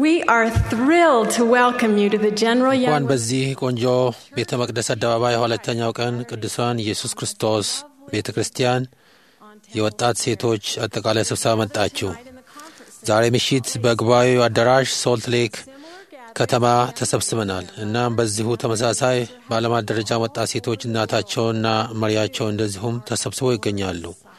We are thrilled to welcome you to the General እንኳን Young በዚህ ቆንጆ ቤተ መቅደስ አደባባይ ሁለተኛው ቀን ቅዱሳን ኢየሱስ ክርስቶስ ቤተ ክርስቲያን የወጣት ሴቶች አጠቃላይ ስብሰባ መጣችሁ። ዛሬ ምሽት በጉባኤው አዳራሽ ሶልት ሌክ ከተማ ተሰብስበናል። እናም በዚሁ ተመሳሳይ በዓለማት ደረጃ ወጣት ሴቶች እናታቸውና መሪያቸው እንደዚሁም ተሰብስበው ይገኛሉ።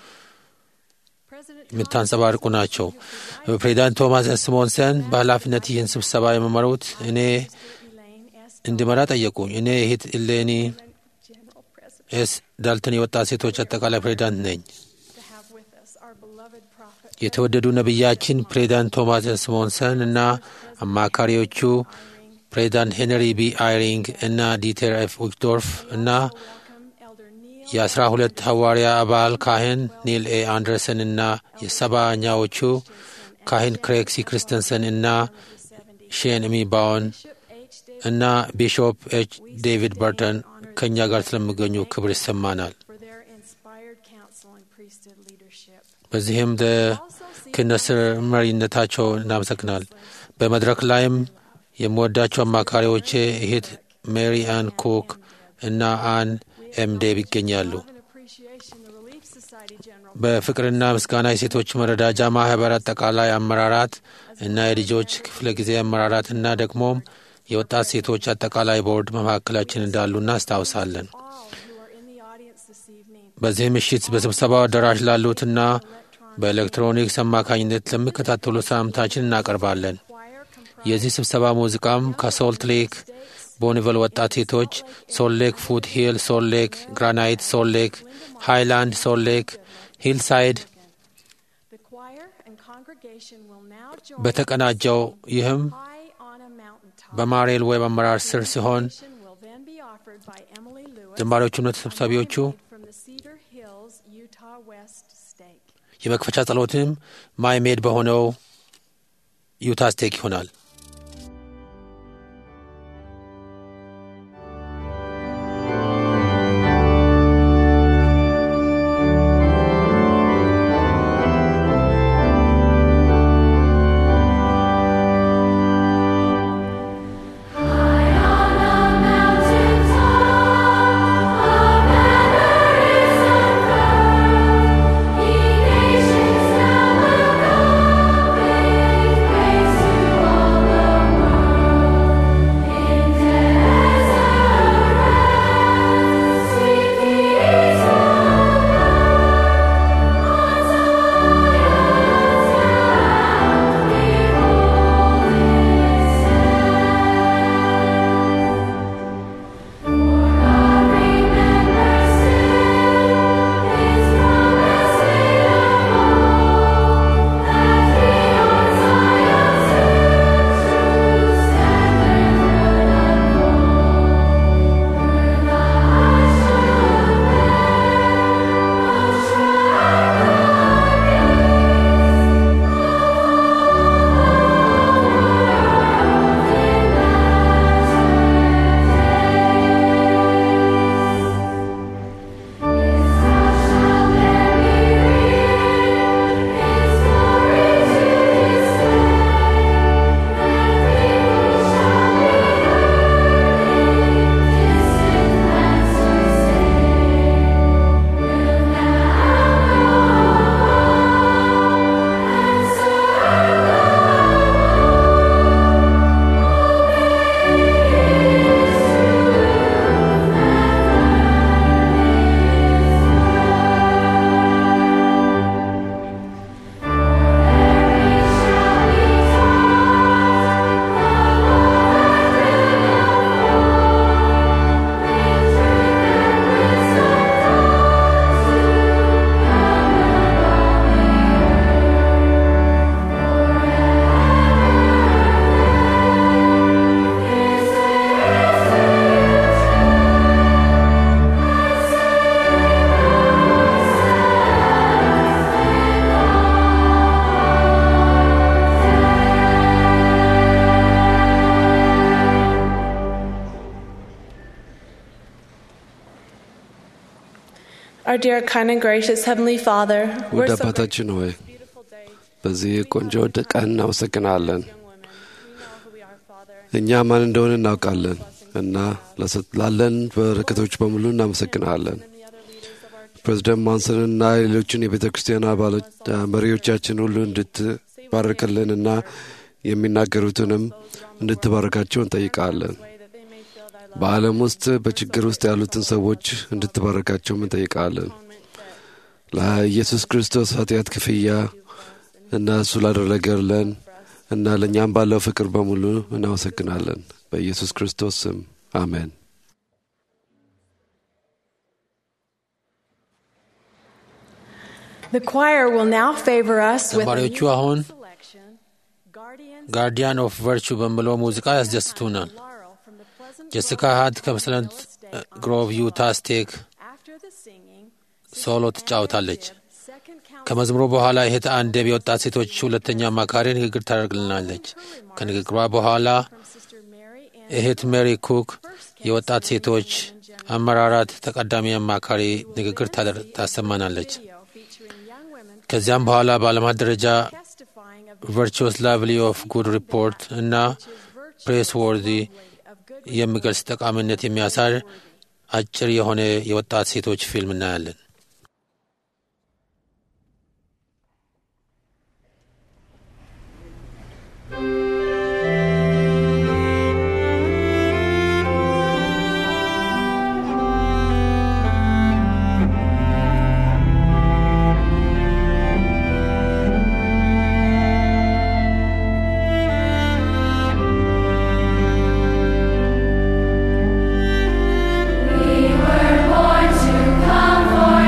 የምታንጸባርቁ ናቸው። ፕሬዚዳንት ቶማስ ስሞንሰን በኃላፊነት ይህን ስብሰባ የመመሩት እኔ እንዲመራ ጠየቁኝ። እኔ እህት ኢሌኒ ኤስ ዳልተን የወጣት ሴቶች አጠቃላይ ፕሬዚዳንት ነኝ። የተወደዱ ነቢያችን ፕሬዚዳንት ቶማስ ስሞንሰን እና አማካሪዎቹ ፕሬዚዳንት ሄንሪ ቢ አይሪንግ እና ዲተር ኤፍ ዊክዶርፍ እና የአስራ ሁለት ሐዋርያ አባል ካህን ኒል ኤ አንደርሰን እና የሰባኛዎቹ ካህን ክሬግ ሲ ክርስተንሰን እና ሼን ሚባውን እና ቢሾፕ ኤች ዴቪድ በርተን ከእኛ ጋር ስለሚገኙ ክብር ይሰማናል። for their inspired counsel and priesthood leadership. በዚህም ክህነት መሪነታቸው እናመሰግናል። በመድረክ ላይም የምወዳቸው አማካሪዎቼ እህት ሜሪ አን ኩክ እና አን ኤም ዴብ ይገኛሉ። Love and appreciation, the Relief Society General በፍቅርና ምስጋና የሴቶች መረዳጃ ማህበር አጠቃላይ አመራራት እና የልጆች ክፍለ ጊዜ አመራራት እና ደግሞም የወጣት ሴቶች አጠቃላይ ቦርድ በመካከላችን እንዳሉ እናስታውሳለን። all who are in the audience this evening. በዚህ ምሽት በስብሰባው አዳራሽ ላሉትና በኤሌክትሮኒክስ አማካኝነት ለሚከታተሉ ሰላምታችን እናቀርባለን። Choir comprised የዚህ ስብሰባ ሙዚቃም ከሶልት ሌክ ቦኒቨል ወጣት ሴቶች፣ ሶል ሌክ ፉት ሂል፣ ሶል ሌክ ግራናይት፣ ሶል ሌክ ሃይላንድ፣ ሶል ሌክ ሂልሳይድ the choir and congregation will now join በተቀናጀው ይህም high on a mountaintop. በማሬል ዌብ አመራር ስር ሲሆን Invitation will then be offered by Emily Lewis, ዘማሪዎቹና ተሰብሳቢዎቹ from the Cedar Hills, Utah West Stake. የመክፈቻ ጸሎትም ማይሜድ በሆነው ዩታ ስቴክ ይሆናል። Our dear, kind, and gracious Heavenly Father, ውድ we're so አባታችን ሆይ beautiful day. በዚህ ቆንጆ ቀን እናመሰግናለን። እኛ ማን እንደሆነ እናውቃለን እና ላለን በረከቶች በሙሉ እናመሰግናለን። ፕሬዚደንት ማንሰንና ሌሎችን የቤተ ክርስቲያን አባሎች መሪዎቻችን ሁሉ እንድትባርክልንና የሚናገሩትንም እንድትባርካቸው እንጠይቃለን። በዓለም ውስጥ በችግር ውስጥ ያሉትን ሰዎች እንድትባረካቸውም እንጠይቃለን። ለኢየሱስ ክርስቶስ ኃጢአት ክፍያ እና እሱ ላደረገልን እና ለእኛም ባለው ፍቅር በሙሉ እናመሰግናለን። በኢየሱስ ክርስቶስ ስም አሜን። The choir will now favor us with a ዘማሪዎቹ musical አሁን selection, Guardians ጋርዲያን ኦፍ ቨርቹ በሚለው ሙዚቃ ያስደስቱናል። Laurel from the Pleasant ጀሲካ Grove ሃድ ከፕለሰንት ግሮቭ ዩታ ስቴክ After the singing, ሶሎ ትጫወታለች። second count ከመዝሙሩ በኋላ እህት አንደብ የወጣት ሴቶች ሁለተኛ አማካሪ ንግግር ታደርግልናለች። ከንግግሯ በኋላ from Sister Mary Ann እህት ሜሪ ኩክ የወጣት ሴቶች አመራራት ተቀዳሚ አማካሪ ንግግር ታደር- ታሰማናለች። video featuring young women ከዚያም በኋላ በዓለማት ደረጃ testifying of ቨርቹስ ላቭሊ ኦፍ ጉድ ሪፖርት እና ፕሬስ ወርዚ of good የሚገልጽ ጠቃሚነት የሚያሳይ አጭር የሆነ የወጣት ሴቶች ፊልም እናያለን። We were born to come for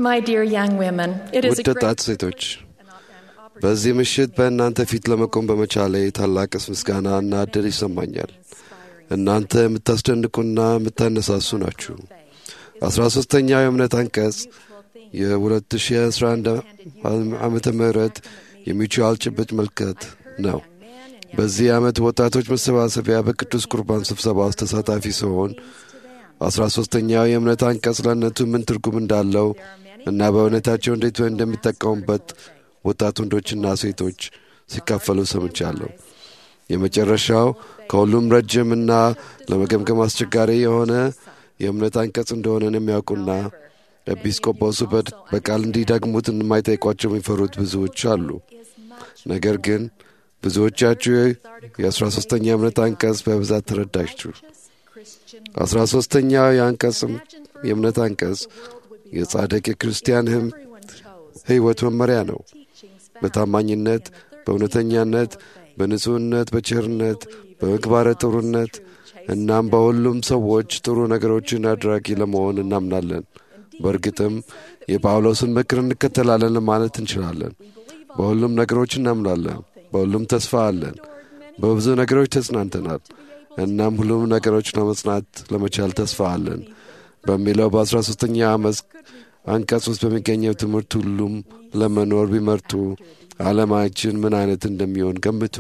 My dear young women, it is ውድ a great ወጣት ሴቶች በዚህ ምሽት በእናንተ ፊት ለመቆም በመቻሌ ታላቅ ምስጋና እና እድል ይሰማኛል። እናንተ የምታስደንቁና የምታነሳሱ ናችሁ። አስራ ሦስተኛው የእምነት አንቀጽ የ2011 ዓመተ ምህረት የሚችዋል ጭብጥ መልከት ነው። በዚህ ዓመት ወጣቶች መሰባሰቢያ በቅዱስ ቁርባን ስብሰባ ውስጥ ተሳታፊ ሲሆን አስራ ሦስተኛው የእምነት አንቀጽ ለእነቱ ምን ትርጉም እንዳለው እና በእውነታቸው እንዴት እንደሚጠቀሙበት ወጣት ወንዶችና ሴቶች ሲካፈሉ ሰምቻለሁ። የመጨረሻው ከሁሉም ረጅምና ለመገምገም አስቸጋሪ የሆነ የእምነት አንቀጽ እንደሆነን የሚያውቁና ኤጲስቆጶሱ በድ- በቃል እንዲደግሙት የማይጠይቋቸው የሚፈሩት ብዙዎች አሉ። ነገር ግን ብዙዎቻችሁ የአስራ ሦስተኛ የእምነት አንቀጽ በብዛት ተረዳችሁ። አስራ ሦስተኛው የአንቀጽ የእምነት አንቀጽ የጻድቅ የክርስቲያን ህም ሕይወት መመሪያ ነው። በታማኝነት፣ በእውነተኛነት፣ በንጹሕነት፣ በቸርነት፣ በምግባረ ጥሩነት እናም በሁሉም ሰዎች ጥሩ ነገሮችን አድራጊ ለመሆን እናምናለን። በእርግጥም የጳውሎስን ምክር እንከተላለን ለማለት እንችላለን። በሁሉም ነገሮች እናምናለን። በሁሉም ተስፋ አለን። በብዙ ነገሮች ተጽናንተናል። እናም ሁሉም ነገሮች ለመጽናት ለመቻል ተስፋ አለን በሚለው በአስራ ሦስተኛ ዓመት አንቀጽ ውስጥ በሚገኘው ትምህርት ሁሉም ለመኖር ቢመርጡ ዓለማችን ምን አይነት እንደሚሆን ገምቱ።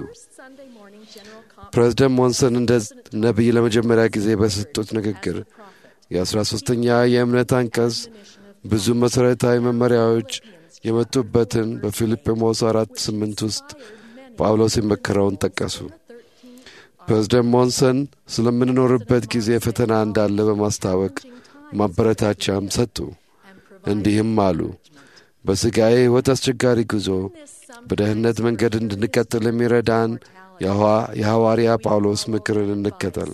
ፕሬዝደንት ሞንሰን እንደ ነቢይ ለመጀመሪያ ጊዜ በሰጡት ንግግር የአስራ ሦስተኛ የእምነት አንቀጽ ብዙ መሠረታዊ መመሪያዎች የመጡበትን በፊልጵሞስ አራት ስምንት ውስጥ ጳውሎስ የመከረውን ጠቀሱ። ፕሬዝደንት ሞንሰን ስለምንኖርበት ጊዜ ፈተና እንዳለ በማስታወቅ ማበረታቻም ሰጡ። እንዲህም አሉ። በሥጋዬ ሕይወት አስቸጋሪ ጉዞ በደህንነት መንገድ እንድንቀጥል የሚረዳን የሐዋ- የሐዋርያ ጳውሎስ ምክርን እንከተል።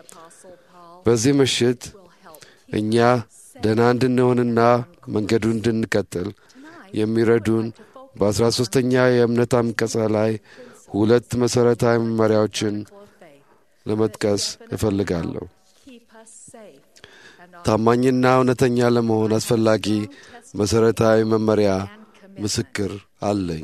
በዚህ ምሽት እኛ ደህና እንድንሆንና መንገዱን እንድንቀጥል የሚረዱን በአስራ ሦስተኛ የእምነት አንቀጽ ላይ ሁለት መሠረታዊ መመሪያዎችን ለመጥቀስ እፈልጋለሁ። ታማኝና እውነተኛ ለመሆን አስፈላጊ መሠረታዊ መመሪያ ምስክር አለኝ።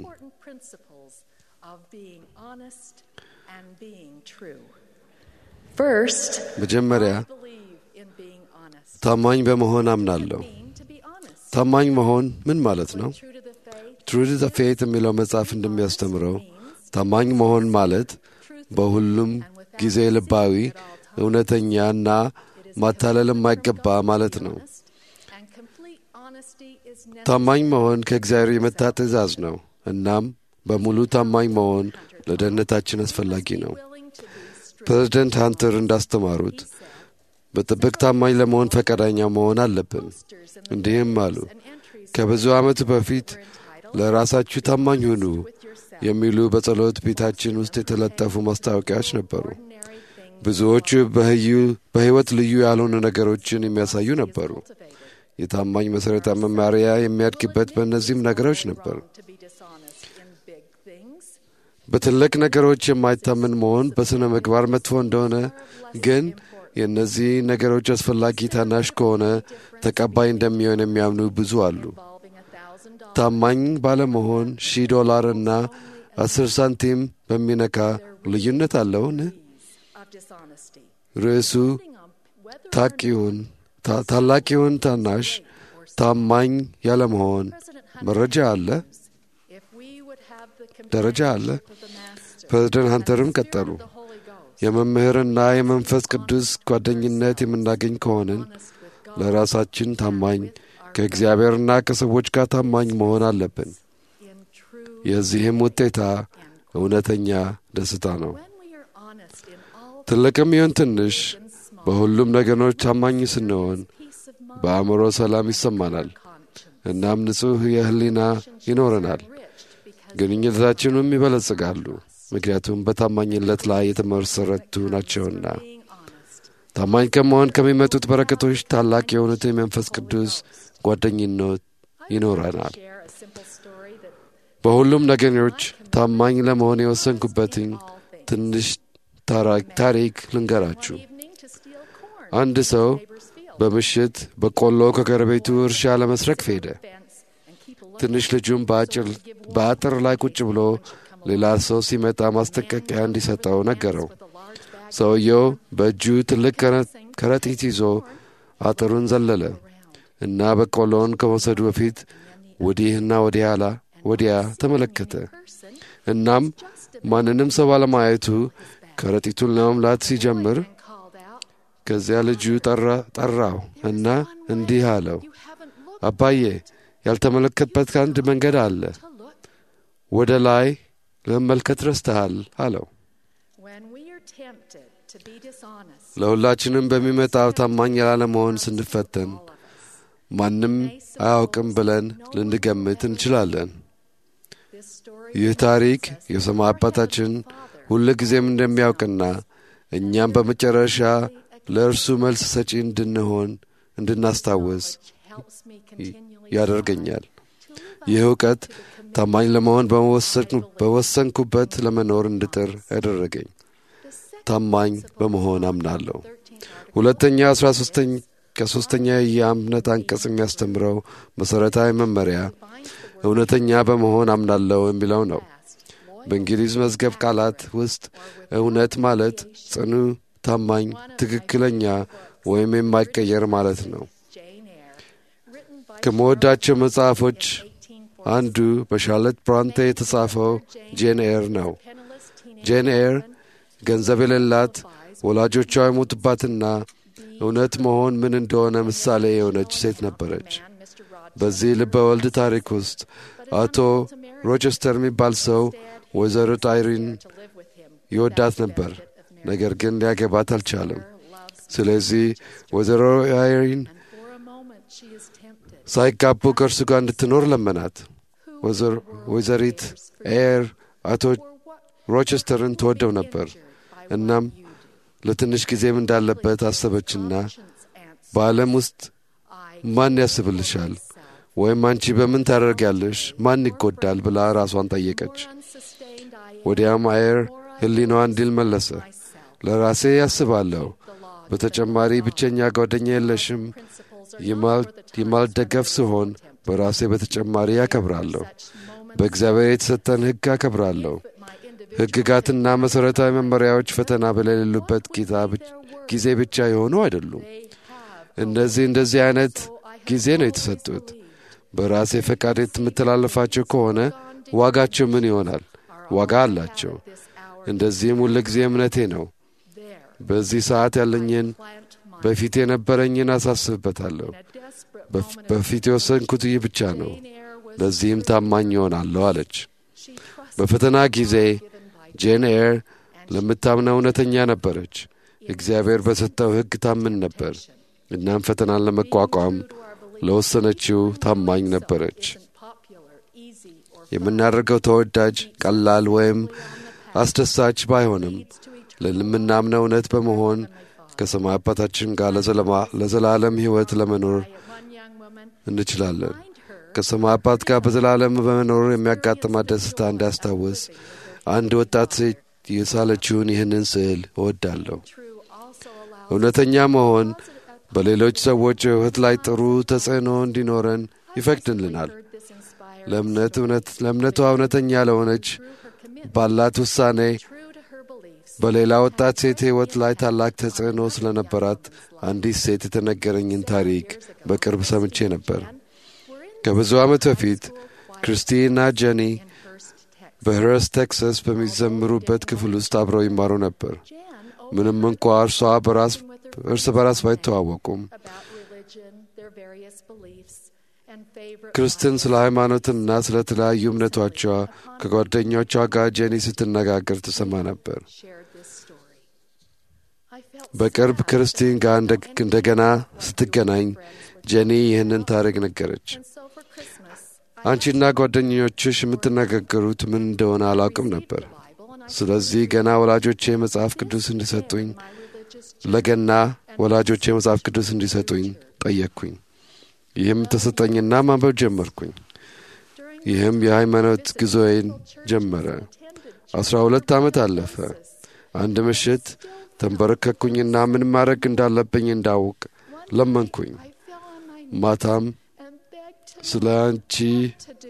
First, መጀመሪያ believe in being honest. ታማኝ በመሆን አምናለሁ። Mean to be honest. ታማኝ መሆን ምን ማለት ነው? True to the faith, ትሩ ዘ ፌት የሚለው መጽሐፍ እንደሚያስተምረው ታማኝ መሆን ማለት በሁሉም ጊዜ ልባዊ፣ እውነተኛና ማታለል የማይገባ ማለት ነው። and complete honesty is ታማኝ መሆን ከእግዚአብሔር የመጣ ትእዛዝ ነው። እናም በሙሉ ታማኝ መሆን ለደህንነታችን አስፈላጊ ነው። willing to be strict. ፕሬዝደንት ሃንተር እንዳስተማሩት በጥብቅ ታማኝ ለመሆን ፈቃደኛ መሆን አለብን። እንዲህም አሉ፣ ከብዙ ዓመት በፊት ለራሳችሁ ታማኝ ሁኑ የሚሉ በጸሎት ቤታችን ውስጥ የተለጠፉ ማስታወቂያዎች ነበሩ። ብዙዎቹ በህዩ- በሕይወት ልዩ ያልሆኑ ነገሮችን የሚያሳዩ ነበሩ። የታማኝ መሠረታዊ መማሪያ የሚያድግበት በእነዚህም ነገሮች ነበር። To be dishonest in big things. በትልቅ ነገሮች የማይታመን መሆን በሥነ ምግባር መጥፎ እንደሆነ ግን የእነዚህ ነገሮች አስፈላጊ ታናሽ ከሆነ ተቀባይ እንደሚሆን የሚያምኑ ብዙ አሉ። Involving a thousand dollars ታማኝ ባለመሆን ሺህ ዶላር እና አስር ሳንቲም በሚነካ ልዩነት አለውን? of dishonesty. ርዕሱ Depending on whether ታቅ ይሁን ታ- ታላቅ ይሁን ታናሽ ታማኝ ያለመሆን መረጃ አለ፣ if we would have the ደረጃ አለ። companionship of the Master, ፕሬዝደንት ሃንተርም ቀጠሉ። the Holy Ghost, የመምህርና የመንፈስ ቅዱስ ጓደኝነት የምናገኝ ከሆንን ለራሳችን ታማኝ ከእግዚአብሔርና ከሰዎች ጋር ታማኝ መሆን አለብን። in true የዚህም ውጤታ እውነተኛ ደስታ ነው። when we are honest in all ትልቅም ይሁን ትንሽ በሁሉም ነገሮች ታማኝ ስንሆን peace of mind, በአእምሮ ሰላም ይሰማናል። conscience, እናም ንጹሕ የህሊና ይኖረናል። enriched because ግንኙነታችንም ይበለጽጋሉ፣ ምክንያቱም በታማኝነት ላይ የተመሰረቱ ናቸውና። being honest. ታማኝ ከመሆን ከሚመጡት በረከቶች ታላቅ የሆኑት የመንፈስ ቅዱስ ጓደኝነት ይኖረናል። Share a simple story that በሁሉም ነገሮች ታማኝ ለመሆን የወሰንኩበትን all things. ትንሽ ታራ- ታሪክ ልንገራችሁ። Evening to steal corn አንድ ሰው neighbor's field. በምሽት በቆሎ ከጎረቤቱ እርሻ ለመስረቅ ሄደ። ትንሽ ልጁም በአጥር ላይ ቁጭ ብሎ ሌላ ሰው ሲመጣ ማስጠንቀቂያ እንዲሰጠው ነገረው። ሰውየው በእጁ ትልቅ ከረጢት ይዞ አጥሩን ዘለለ እና በቆሎውን ከመውሰዱ በፊት ወዲህና ወዲያላ ወዲያ ተመለከተ። እናም ማንንም ሰው ባለማየቱ ከረጢቱን ለመምላት ሲጀምር ከዚያ ልጁ ጠራው እና እንዲህ አለው፣ አባዬ ያልተመለከትበት አንድ መንገድ አለ። ወደ ላይ ለመመልከት ረስተሃል አለው። ለሁላችንም በሚመጣው ታማኝ ላለመሆን ስንፈተን ማንም አያውቅም ብለን ልንገምት እንችላለን። ይህ ታሪክ የሰማይ አባታችን ሁል ጊዜም እንደሚያውቅና እኛም በመጨረሻ ለእርሱ መልስ ሰጪ እንድንሆን እንድናስታውስ ያደርገኛል። ይህ እውቀት ታማኝ ለመሆን በወሰንኩበት ለመኖር እንድጥር ያደረገኝ ታማኝ በመሆን አምናለሁ። ሁለተኛ አስራ ከሦስተኛ የእምነት አንቀጽ የሚያስተምረው መሠረታዊ መመሪያ እውነተኛ በመሆን አምናለሁ የሚለው ነው። በእንግሊዝ መዝገብ ቃላት ውስጥ እውነት ማለት ጽኑ፣ ታማኝ፣ ትክክለኛ ወይም የማይቀየር ማለት ነው። ከምወዳቸው መጽሐፎች አንዱ በሻርሎት ብራንቴ የተጻፈው ጄን ኤር ነው። ጄን ኤር ገንዘብ የሌላት ወላጆቿ የሞቱባትና እውነት መሆን ምን እንደሆነ ምሳሌ የሆነች ሴት ነበረች። በዚህ ልበ ወልድ ታሪክ ውስጥ አቶ ሮቸስተር የሚባል ሰው ወይዘሮ አይሪን ይወዳት ነበር፣ ነገር ግን ሊያገባት አልቻለም። ስለዚህ ወይዘሮ አይሪን ሳይጋቡ ከእርሱ ጋር እንድትኖር ለመናት። ወይዘሪት ኤር አቶ ሮቸስተርን ትወደው ነበር። እናም ለትንሽ ጊዜም እንዳለበት አሰበችና በዓለም ውስጥ ማን ያስብልሻል ወይም አንቺ በምን ታደርጊያለሽ? ማን ይጎዳል? ብላ ራሷን ጠየቀች። ወዲያም አየር ሕሊናዋ እንዲል መለሰ፣ ለራሴ ያስባለሁ። በተጨማሪ ብቸኛ ጓደኛ የለሽም። የማልደገፍ ሲሆን በራሴ በተጨማሪ ያከብራለሁ። በእግዚአብሔር የተሰጠን ሕግ አከብራለሁ። ሕግጋትና መሠረታዊ መመሪያዎች ፈተና በሌሉበት ጊዜ ብቻ የሆኑ አይደሉም። እነዚህ እንደዚህ አይነት ጊዜ ነው የተሰጡት። በራሴ ፈቃድ የምተላለፋቸው ከሆነ ዋጋቸው ምን ይሆናል? ዋጋ አላቸው። እንደዚህም ሁል ጊዜ እምነቴ ነው። በዚህ ሰዓት ያለኝን በፊት የነበረኝን አሳስብበታለሁ። በፊት የወሰንኩት ይህ ብቻ ነው። ለዚህም ታማኝ ይሆናለሁ አለች። በፈተና ጊዜ ጄን ኤር ለምታምነው እውነተኛ ነበረች። እግዚአብሔር በሰጠው ሕግ ታምን ነበር። እናም ፈተናን ለመቋቋም ለወሰነችው ታማኝ ነበረች። የምናደርገው ተወዳጅ፣ ቀላል ወይም አስደሳች ባይሆንም ለምናምነው እውነት በመሆን ከሰማይ አባታችን ጋር ለዘላለም ሕይወት ለመኖር እንችላለን። ከሰማይ አባት ጋር በዘላለም በመኖር የሚያጋጥማት ደስታ እንዳስታውስ አንድ ወጣት ሴት የሳለችውን ይህንን ስዕል እወዳለሁ። እውነተኛ መሆን በሌሎች ሰዎች ሕይወት ላይ ጥሩ ተጽዕኖ እንዲኖረን ይፈቅድልናል። ለእምነቷ እውነተኛ ለሆነች ባላት ውሳኔ በሌላ ወጣት ሴት ሕይወት ላይ ታላቅ ተጽዕኖ ስለነበራት አንዲት ሴት የተነገረኝን ታሪክ በቅርብ ሰምቼ ነበር። ከብዙ ዓመት በፊት ክርስቲና ጀኒ በህረስ ቴክሳስ በሚዘምሩበት ክፍል ውስጥ አብረው ይማሩ ነበር። ምንም እንኳ እርሷ በራስ እርስ በራስ ባይተዋወቁም ክርስትን ስለ ሃይማኖትና ስለ ተለያዩ እምነቶቿ ከጓደኞቿ ጋር ጄኒ ስትነጋገር ትሰማ ነበር። በቅርብ ክርስቲን ጋር እንደገና ስትገናኝ ጄኒ ይህንን ታሪክ ነገረች። አንቺና ጓደኞችሽ የምትነጋገሩት ምን እንደሆነ አላውቅም ነበር። ስለዚህ ገና ወላጆቼ መጽሐፍ ቅዱስ እንዲሰጡኝ ለገና ወላጆቼ መጽሐፍ ቅዱስ እንዲሰጡኝ ጠየቅኩኝ። ይህም ተሰጠኝና ማንበብ ጀመርኩኝ። ይህም የሃይማኖት ጉዞዬን ጀመረ። አስራ ሁለት ዓመት አለፈ። አንድ ምሽት ተንበረከኩኝና ምን ማድረግ እንዳለብኝ እንዳውቅ ለመንኩኝ። I fell on my ማታም and begged to ስለ አንቺ to do.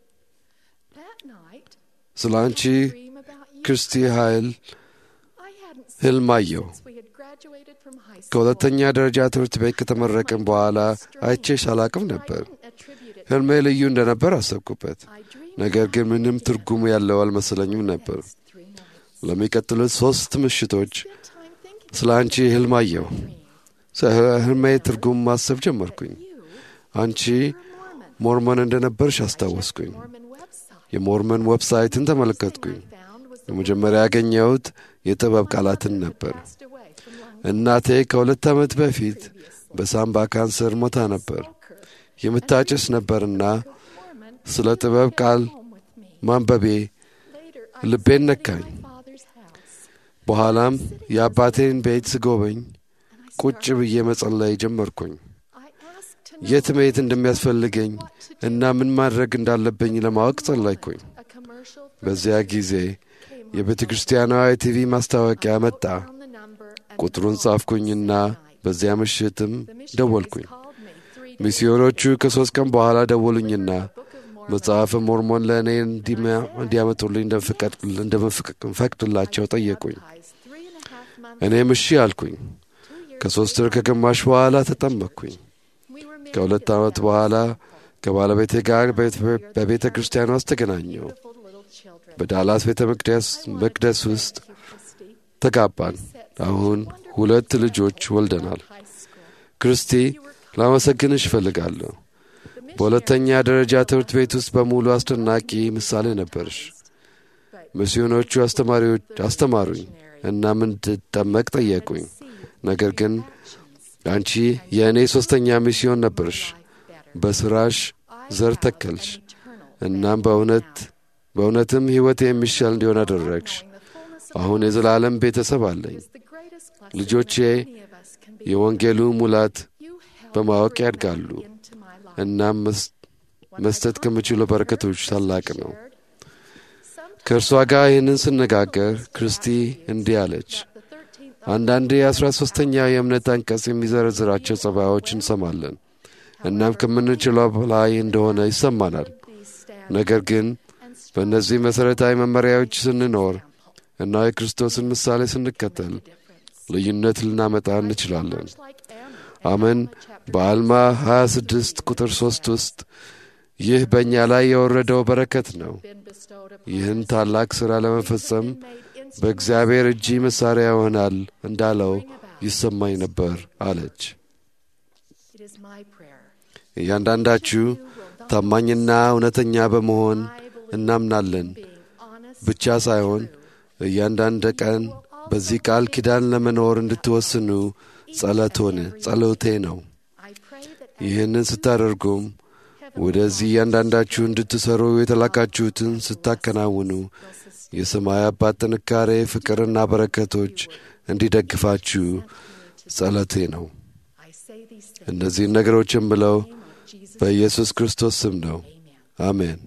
That night, ስለ አንቺ dream about you. ክርስቲ ኃይል I hadn't seen ህልም you አየሁ። since we had graduated from high school. ከሁለተኛ ደረጃ ትምህርት ቤት ከተመረቅን በኋላ አይቼሽ አላቅም I ነበር። didn't attribute it. ህልሜ ልዩ እንደነበር አሰብኩበት። I dreamed ነገር ግን ምንም ትርጉም ያለው አልመሰለኝም ነበር። three nights. ለሚቀጥሉት ሶስት ምሽቶች Spent time thinking ስለ አንቺ ህልም አየሁ። ስለ ህልሜ ትርጉም ማሰብ ጀመርኩኝ። you አንቺ were Mormon. ሞርመን እንደነበርሽ አስታወስኩኝ። Mormon website. የሞርመን ዌብሳይትን ተመለከትኩኝ። I found was the በመጀመሪያ ያገኘሁት የጥበብ ቃላትን ነበር። passed away from lung እናቴ ከሁለት ዓመት በፊት በሳምባ ካንሰር ሞታ ነበር። የምታጭስ ነበርና Mormon ስለ ጥበብ ቃል home with me. ማንበቤ Later, I was ልቤን sitting ነካኝ። in my father's house, በኋላም የአባቴን ቤት ስጎበኝ and I ቁጭ started- ብዬ መጸለይ ጀመርኩኝ። I asked to know የት መሄድ እንደሚያስፈልገኝ እና ምን ማድረግ እንዳለብኝ ለማወቅ ጸለይኩኝ። a commercial for በዚያ ጊዜ came የቤተ ክርስቲያኗ የቲቪ ማስታወቂያ መጣ። down the number and ቁጥሩን called ጻፍኩኝና the night. በዚያ ምሽትም The missionaries ደወልኩኝ። called me three days ሚስዮኖቹ ከሦስት ቀን በኋላ ደወሉኝና later. Book of Mormon. መጽሐፈ ሞርሞን ለእኔ እንዲመ- እንዲያመጡልኝ እንደምፈቀድ- እንደምፈቅድላቸው ጠየቁኝ። Baptized three and a half months, እኔም እሺ አልኩኝ። two years ከሦስት ወር ከግማሽ በኋላ ተጠመቅኩኝ። we were married ከሁለት at ዓመት that በኋላ temple. ከባለቤቴ ጋር በቤተ- በቤተ ክርስቲያን ውስጥ ተገናኘው። Beautiful little children. በዳላስ ቤተ መቅደስ መቅደስ ውስጥ Thank you, Christy. ተጋባን። አሁን ሁለት ልጆች ወልደናል። High school. ክርስቲ ላመሰግንሽ እፈልጋለሁ። The በሁለተኛ ደረጃ ትምህርት ቤት ውስጥ በሙሉ አስደናቂ ምሳሌ ነበርሽ። ሚስዮኖቹ አስተማሪዎች አስተማሩኝ እናም እንድጠመቅ ጠየቁኝ። ነገር ግን አንቺ የእኔ ሦስተኛ ሚስዮን ነበርሽ። በሥራሽ ዘር ተከልሽ። እናም በእውነት በእውነትም ሕይወት የሚሻል እንዲሆን አደረግሽ። አሁን የዘላለም ቤተሰብ አለኝ። ልጆቼ የወንጌሉ ሙላት በማወቅ ያድጋሉ። እናም መስ- መስጠት ከምችለው በረከቶች ታላቅ ነው። ከእርሷ ጋር ይህንን ስነጋገር ክርስቲ እንዲህ አለች። አንዳንዴ የአስራ ሦስተኛው የእምነት አንቀጽ የሚዘረዝራቸው ጸባዮች እንሰማለን። እናም ከምንችለው በላይ እንደሆነ ይሰማናል። ነገር ግን በእነዚህ መሠረታዊ መመሪያዎች ስንኖር እና የክርስቶስን ምሳሌ ስንከተል ልዩነት ልናመጣ እንችላለን። አመን በአልማ 26 ቁጥር 3 ውስጥ ይህ በእኛ ላይ የወረደው በረከት ነው። ይህን ታላቅ ሥራ ለመፈጸም በእግዚአብሔር እጅ መሣሪያ ይሆናል እንዳለው ይሰማኝ ነበር አለች። It is my prayer. እያንዳንዳችሁ ታማኝና እውነተኛ በመሆን እናምናለን Being honest ብቻ ሳይሆን እያንዳንድ ቀን በዚህ ቃል ኪዳን ለመኖር እንድትወስኑ ጸሎቶን ጸሎቴ ነው። I pray that ይህንን ስታደርጉም ወደዚህ እያንዳንዳችሁ እንድትሰሩ የተላካችሁትን ስታከናውኑ የሰማይ አባት ጥንካሬ፣ ፍቅርና በረከቶች እንዲደግፋችሁ ጸሎቴ ነው። I say these things እነዚህን ነገሮች የምለው in the name of Jesus. በኢየሱስ ክርስቶስ ስም ነው። አሜን።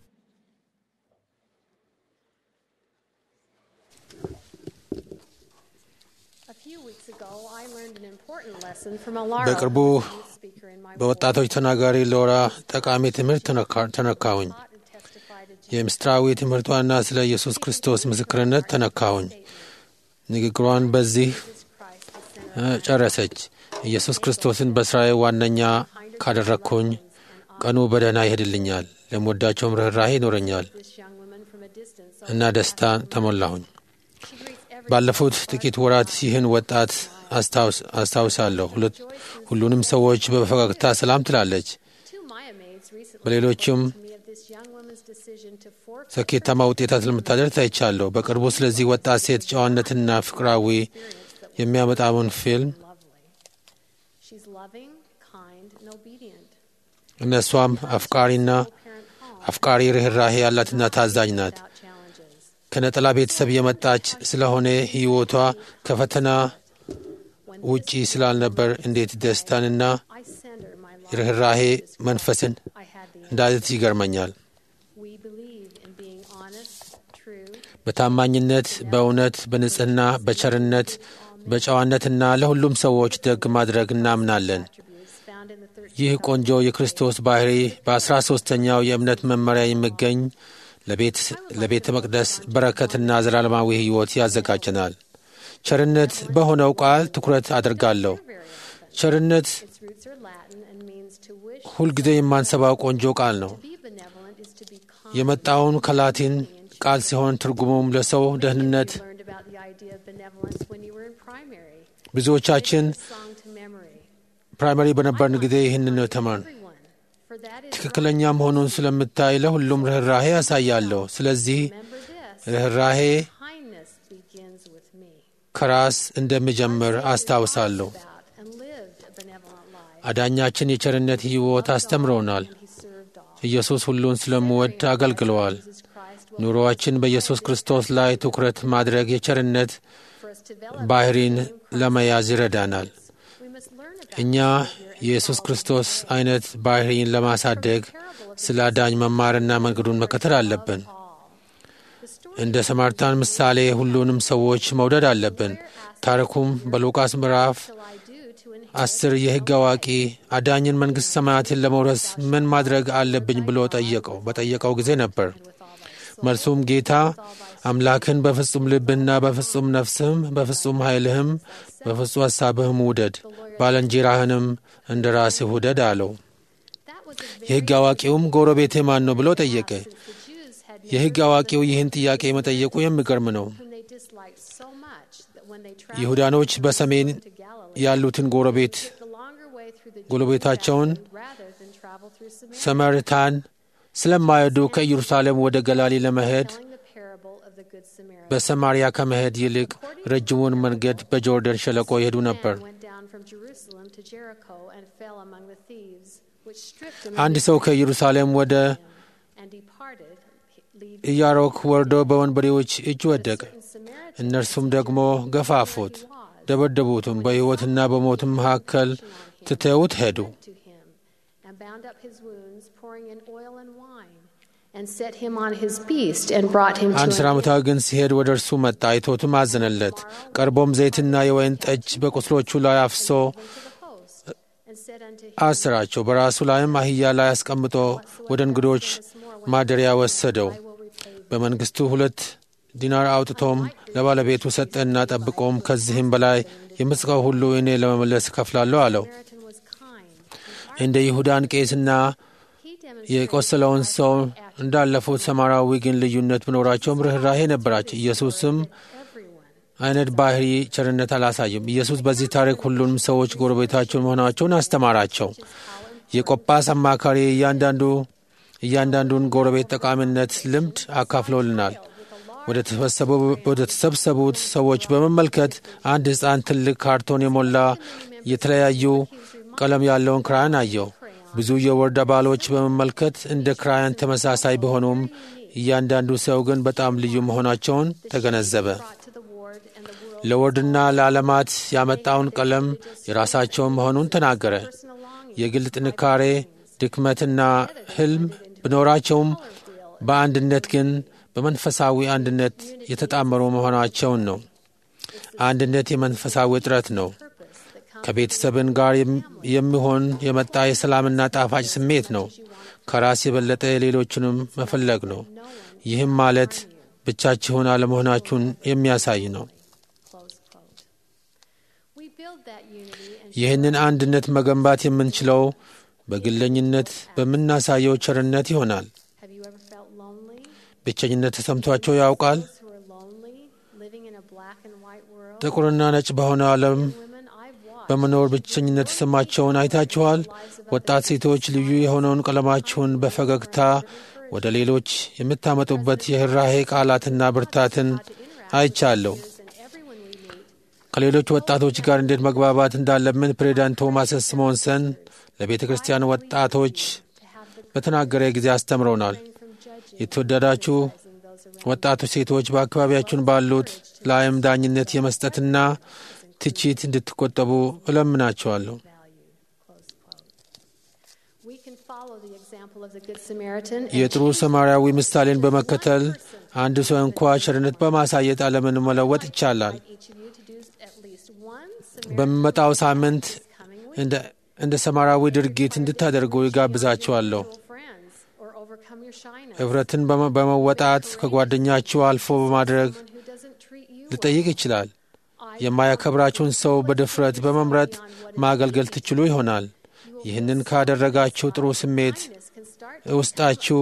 A few weeks ago, I learned an important lesson from Alara, በቅርቡ who was a youth speaker in my በወጣቶች ተናጋሪ ሎራ ጠቃሚ ትምህርት ተነካ- ተነካሁኝ። taught and testified to Jesus የምስጢራዊ ትምህርቷና ስለ ኢየሱስ ክርስቶስ ምስክርነት ተነካሁኝ። ንግግሯን በዚህ Christ, the sinner. እ፣ ጨረሰች። ኢየሱስ ክርስቶስን በሥራዬ ዋነኛ ካደረግኩኝ ቀኑ በደህና ይሄድልኛል፣ ለምወዳቸውም ርኅራሄ ይኖረኛል This young woman from a distance እና ደስታ ተሞላሁኝ። she greets every ባለፉት ጥቂት ወራት ይህን ወጣት አስታውስ- አስታውሳለሁ። ሁለት- ሁሉንም ሰዎች በፈገግታ ሰላም ትላለች። two Maya maids recently በሌሎችም spoke to me of this young woman's decision to forfeit ስኬታማ ውጤታት ለምታደርግ ታይቻለሁ። በቅርቡ ስለዚህ ወጣት ሴት ጨዋነትና ፍቅራዊ የሚያመጣውን ፊልም lovely. She's loving, kind, and obedient. እነሷም አፍቃሪና Parent home አፍቃሪ ርኅራሄ ያላትና ታዛኝ ናት። without challenges. ከነጠላ ቤተሰብ የመጣች ስለሆነ ሕይወቷ ከፈተና When ውጪ ስላልነበር እንዴት ደስታንና I send her my love, ርኅራሄ መንፈስን I had the እንዳለት ይገርመኛል። We believe in being honest, true, በታማኝነት፣ በእውነት፣ በንጽሕና፣ በቸርነት፣ በጨዋነትና ለሁሉም ሰዎች ደግ ማድረግ እናምናለን። attributes found in the 13 ይህ ቆንጆ የክርስቶስ ባህሪ በአስራ ሦስተኛው የእምነት መመሪያ የሚገኝ ለቤተ መቅደስ በረከትና ዘላለማዊ ሕይወት ያዘጋጀናል። ቸርነት በሆነው ቃል ትኩረት አድርጋለሁ። ቸርነት its roots are Latin and means to wish. ሁልጊዜ የማንሰባው ቆንጆ ቃል ነው። To be benevolent is to be kind. የመጣውን ከላቲን ቃል ሲሆን ትርጉሙም ለሰው ደህንነት You learned about the idea of benevolence when you were in primary. ብዙዎቻችን Song to memory. ፕራይመሪ በነበርን ጊዜ ይህንን ነው የተማርን። Everyone. For that is ትክክለኛ መሆኑን ስለምታይ ለሁሉም ርኅራሄ ያሳያለሁ። ስለዚህ remember this. ርኅራሄ Kindness begins with me. ከራስ እንደሚጀምር አስታውሳለሁ። About and lived a benevolent life. አዳኛችን የቸርነት ሕይወት አስተምረውናል። He served all. ኢየሱስ ሁሉን ስለምወድ አገልግለዋል። Jesus Christ ኑሮአችን በኢየሱስ ክርስቶስ ላይ ትኩረት ማድረግ የቸርነት for us to develop. ባህሪን ለመያዝ ይረዳናል። We must learn about እኛ የኢየሱስ ክርስቶስ አይነት ባህሪን ለማሳደግ ስለ አዳኝ መማርና መንገዱን መከተል አለብን። all. The story እንደ ሰማርታን ምሳሌ ሁሉንም ሰዎች መውደድ አለብን። ታሪኩም በሉቃስ ምዕራፍ shall I do to inherit አስር የሕግ አዋቂ አዳኝን መንግሥት ሰማያትን ለመውረስ ምን ማድረግ አለብኝ ብሎ ጠየቀው በጠየቀው ጊዜ ነበር። with all thy መልሱም ጌታ አምላክን በፍጹም ልብህና በፍጹም ነፍስህም በፍጹም ኃይልህም በፍጹም ሐሳብህም ውደድ፣ ባልንጀራህንም እንደ ራስህ ውደድ አለው። That was a very የሕግ አዋቂውም ጎረቤቴ ማን ነው ብሎ ጠየቀ። since the Jews had የሕግ አዋቂው ይህን ጥያቄ መጠየቁ የሚገርም ነው። whom they disliked so much that when they traveled ይሁዳኖች በሰሜን to Galilee, ያሉትን ጎረቤት the longer way through the ጎረቤታቸውን Jordan rather than travel through Samaria, ሰማርታን ስለማይወዱ ከኢየሩሳሌም ወደ ገላሊ ለመሄድ telling the parable of the Good Samaritan. በሰማርያ ከመሄድ ይልቅ ረጅሙን መንገድ በጆርደን ሸለቆ ይሄዱ ነበር። Man went down from Jerusalem to Jericho and fell among the thieves, which stripped him አንድ of his ሰው ከኢየሩሳሌም ወደ and departed, leaving ኢያሮክ ወርዶ በወንበዴዎች እጅ ወደቀ። certain Samaritans እነርሱም ደግሞ ገፋፉት፣ ደበደቡትም፣ በሕይወትና በሞትም መካከል ትተውት ሄዱ። to him and bound up his wounds, pouring in oil and wine, and set him on his beast and brought him አንድ to ሥራ an ሙታዊ ግን ሲሄድ ወደ እርሱ መጣ፣ አይቶትም አዘነለት። ቀርቦም ዘይትና የወይን ጠጅ በቁስሎቹ ላይ አፍሶ to the host and said unto him, አስራቸው። በራሱ ላይም አህያ ላይ አስቀምጦ ወደ እንግዶች ማደሪያ ወሰደው። I will repay thee. በመንግሥቱ ሁለት ዲናር አውጥቶም ለባለቤቱ ሰጠና ጠብቆም ከዚህም በላይ የምጽቀው ሁሉ እኔ ለመመለስ እከፍላለሁ አለው። Samaritan was kind. እንደ ይሁዳን ቄስና He demonstrated የቆሰለውን ሰው እንዳለፉት ሰማራዊ ግን ልዩነት ቢኖራቸውም ርኅራሄ ነበራቸው። ኢየሱስም everyone. አይነት ባህሪ ቸርነት አላሳይም። ኢየሱስ በዚህ ታሪክ ሁሉንም ሰዎች ጎረቤታቸውን መሆናቸውን አስተማራቸው። የቆጳስ አማካሪ እያንዳንዱ እያንዳንዱን ጎረቤት ጠቃሚነት ልምድ አካፍሎልናል። ወደ ተሰበሰቡ- ወደ ተሰበሰቡት ሰዎች በመመልከት አንድ ሕፃን ትልቅ ካርቶን የሞላ የተለያዩ ቀለም ያለውን ክራያን አየው። ብዙ የወርድ አባሎች በመመልከት እንደ ክራያን ተመሳሳይ ቢሆኑም እያንዳንዱ ሰው ግን በጣም ልዩ መሆናቸውን ተገነዘበ። Brought to the ward and the world ለወርድና ለዓለማት ያመጣውን ቀለም የራሳቸውን መሆኑን ተናገረ። personal longing. የግል ጥንካሬ፣ ድክመትና ሕልም ቢኖራቸውም በአንድነት ግን በመንፈሳዊ አንድነት የተጣመሩ መሆናቸውን ነው። አንድነት የመንፈሳዊ ጥረት ነው። ከቤተሰብን ጋር የም- የሚሆን የመጣ የሰላምና ጣፋጭ ስሜት ነው። ከራስ የበለጠ ሌሎችንም መፈለግ ነው። ይህም ማለት ብቻችሁን አለመሆናችሁን የሚያሳይ ነው። Close quote. We build that unity and ይህንን አንድነት መገንባት የምንችለው በግለኝነት በምናሳየው ቸርነት ይሆናል። have you ever felt lonely? ብቸኝነት ተሰምቷቸው ያውቃል? Those who are lonely, living in a black and white world. ጥቁርና ነጭ በሆነ ዓለም Women I've watched በመኖር ብቸኝነት የተሰማቸውን አይታችኋል? ወጣት ሴቶች ልዩ የሆነውን ቀለማችሁን በፈገግታ ወደ ሌሎች የምታመጡበት የህራሄ ቃላትና ብርታትን አይቻለሁ። and everyone we meet ከሌሎች ወጣቶች ጋር እንዴት መግባባት እንዳለብን ፕሬዚዳንት ቶማስ ስሞንሰን ለቤተ ክርስቲያን ወጣቶች በተናገረ ጊዜ አስተምረውናል። from judging የተወደዳችሁ those around. ወጣቶች ሴቶች በአካባቢያችሁን ባሉት ላይም ዳኝነት የመስጠትና ትችት እንድትቆጠቡ እለምናቸዋለሁ። Close quote. We can follow the example of the Good Samaritan and የጥሩ ሰማርያዊ ምሳሌን በመከተል አንድ ሰው እንኳ ቸርነት በማሳየት ዓለምን መለወጥ ይቻላል። each of you to do at least በሚመጣው ሳምንት እንደ ሰማራዊ ድርጊት እንድታደርጉ ይጋብዛችኋለሁ። እፍረትን በመወጣት ከጓደኛችሁ አልፎ በማድረግ ሊጠይቅ ይችላል። የማያከብራችሁን ሰው በድፍረት በመምረጥ ማገልገል ትችሉ ይሆናል። ይህንን ካደረጋችሁ ጥሩ ስሜት ውስጣችሁ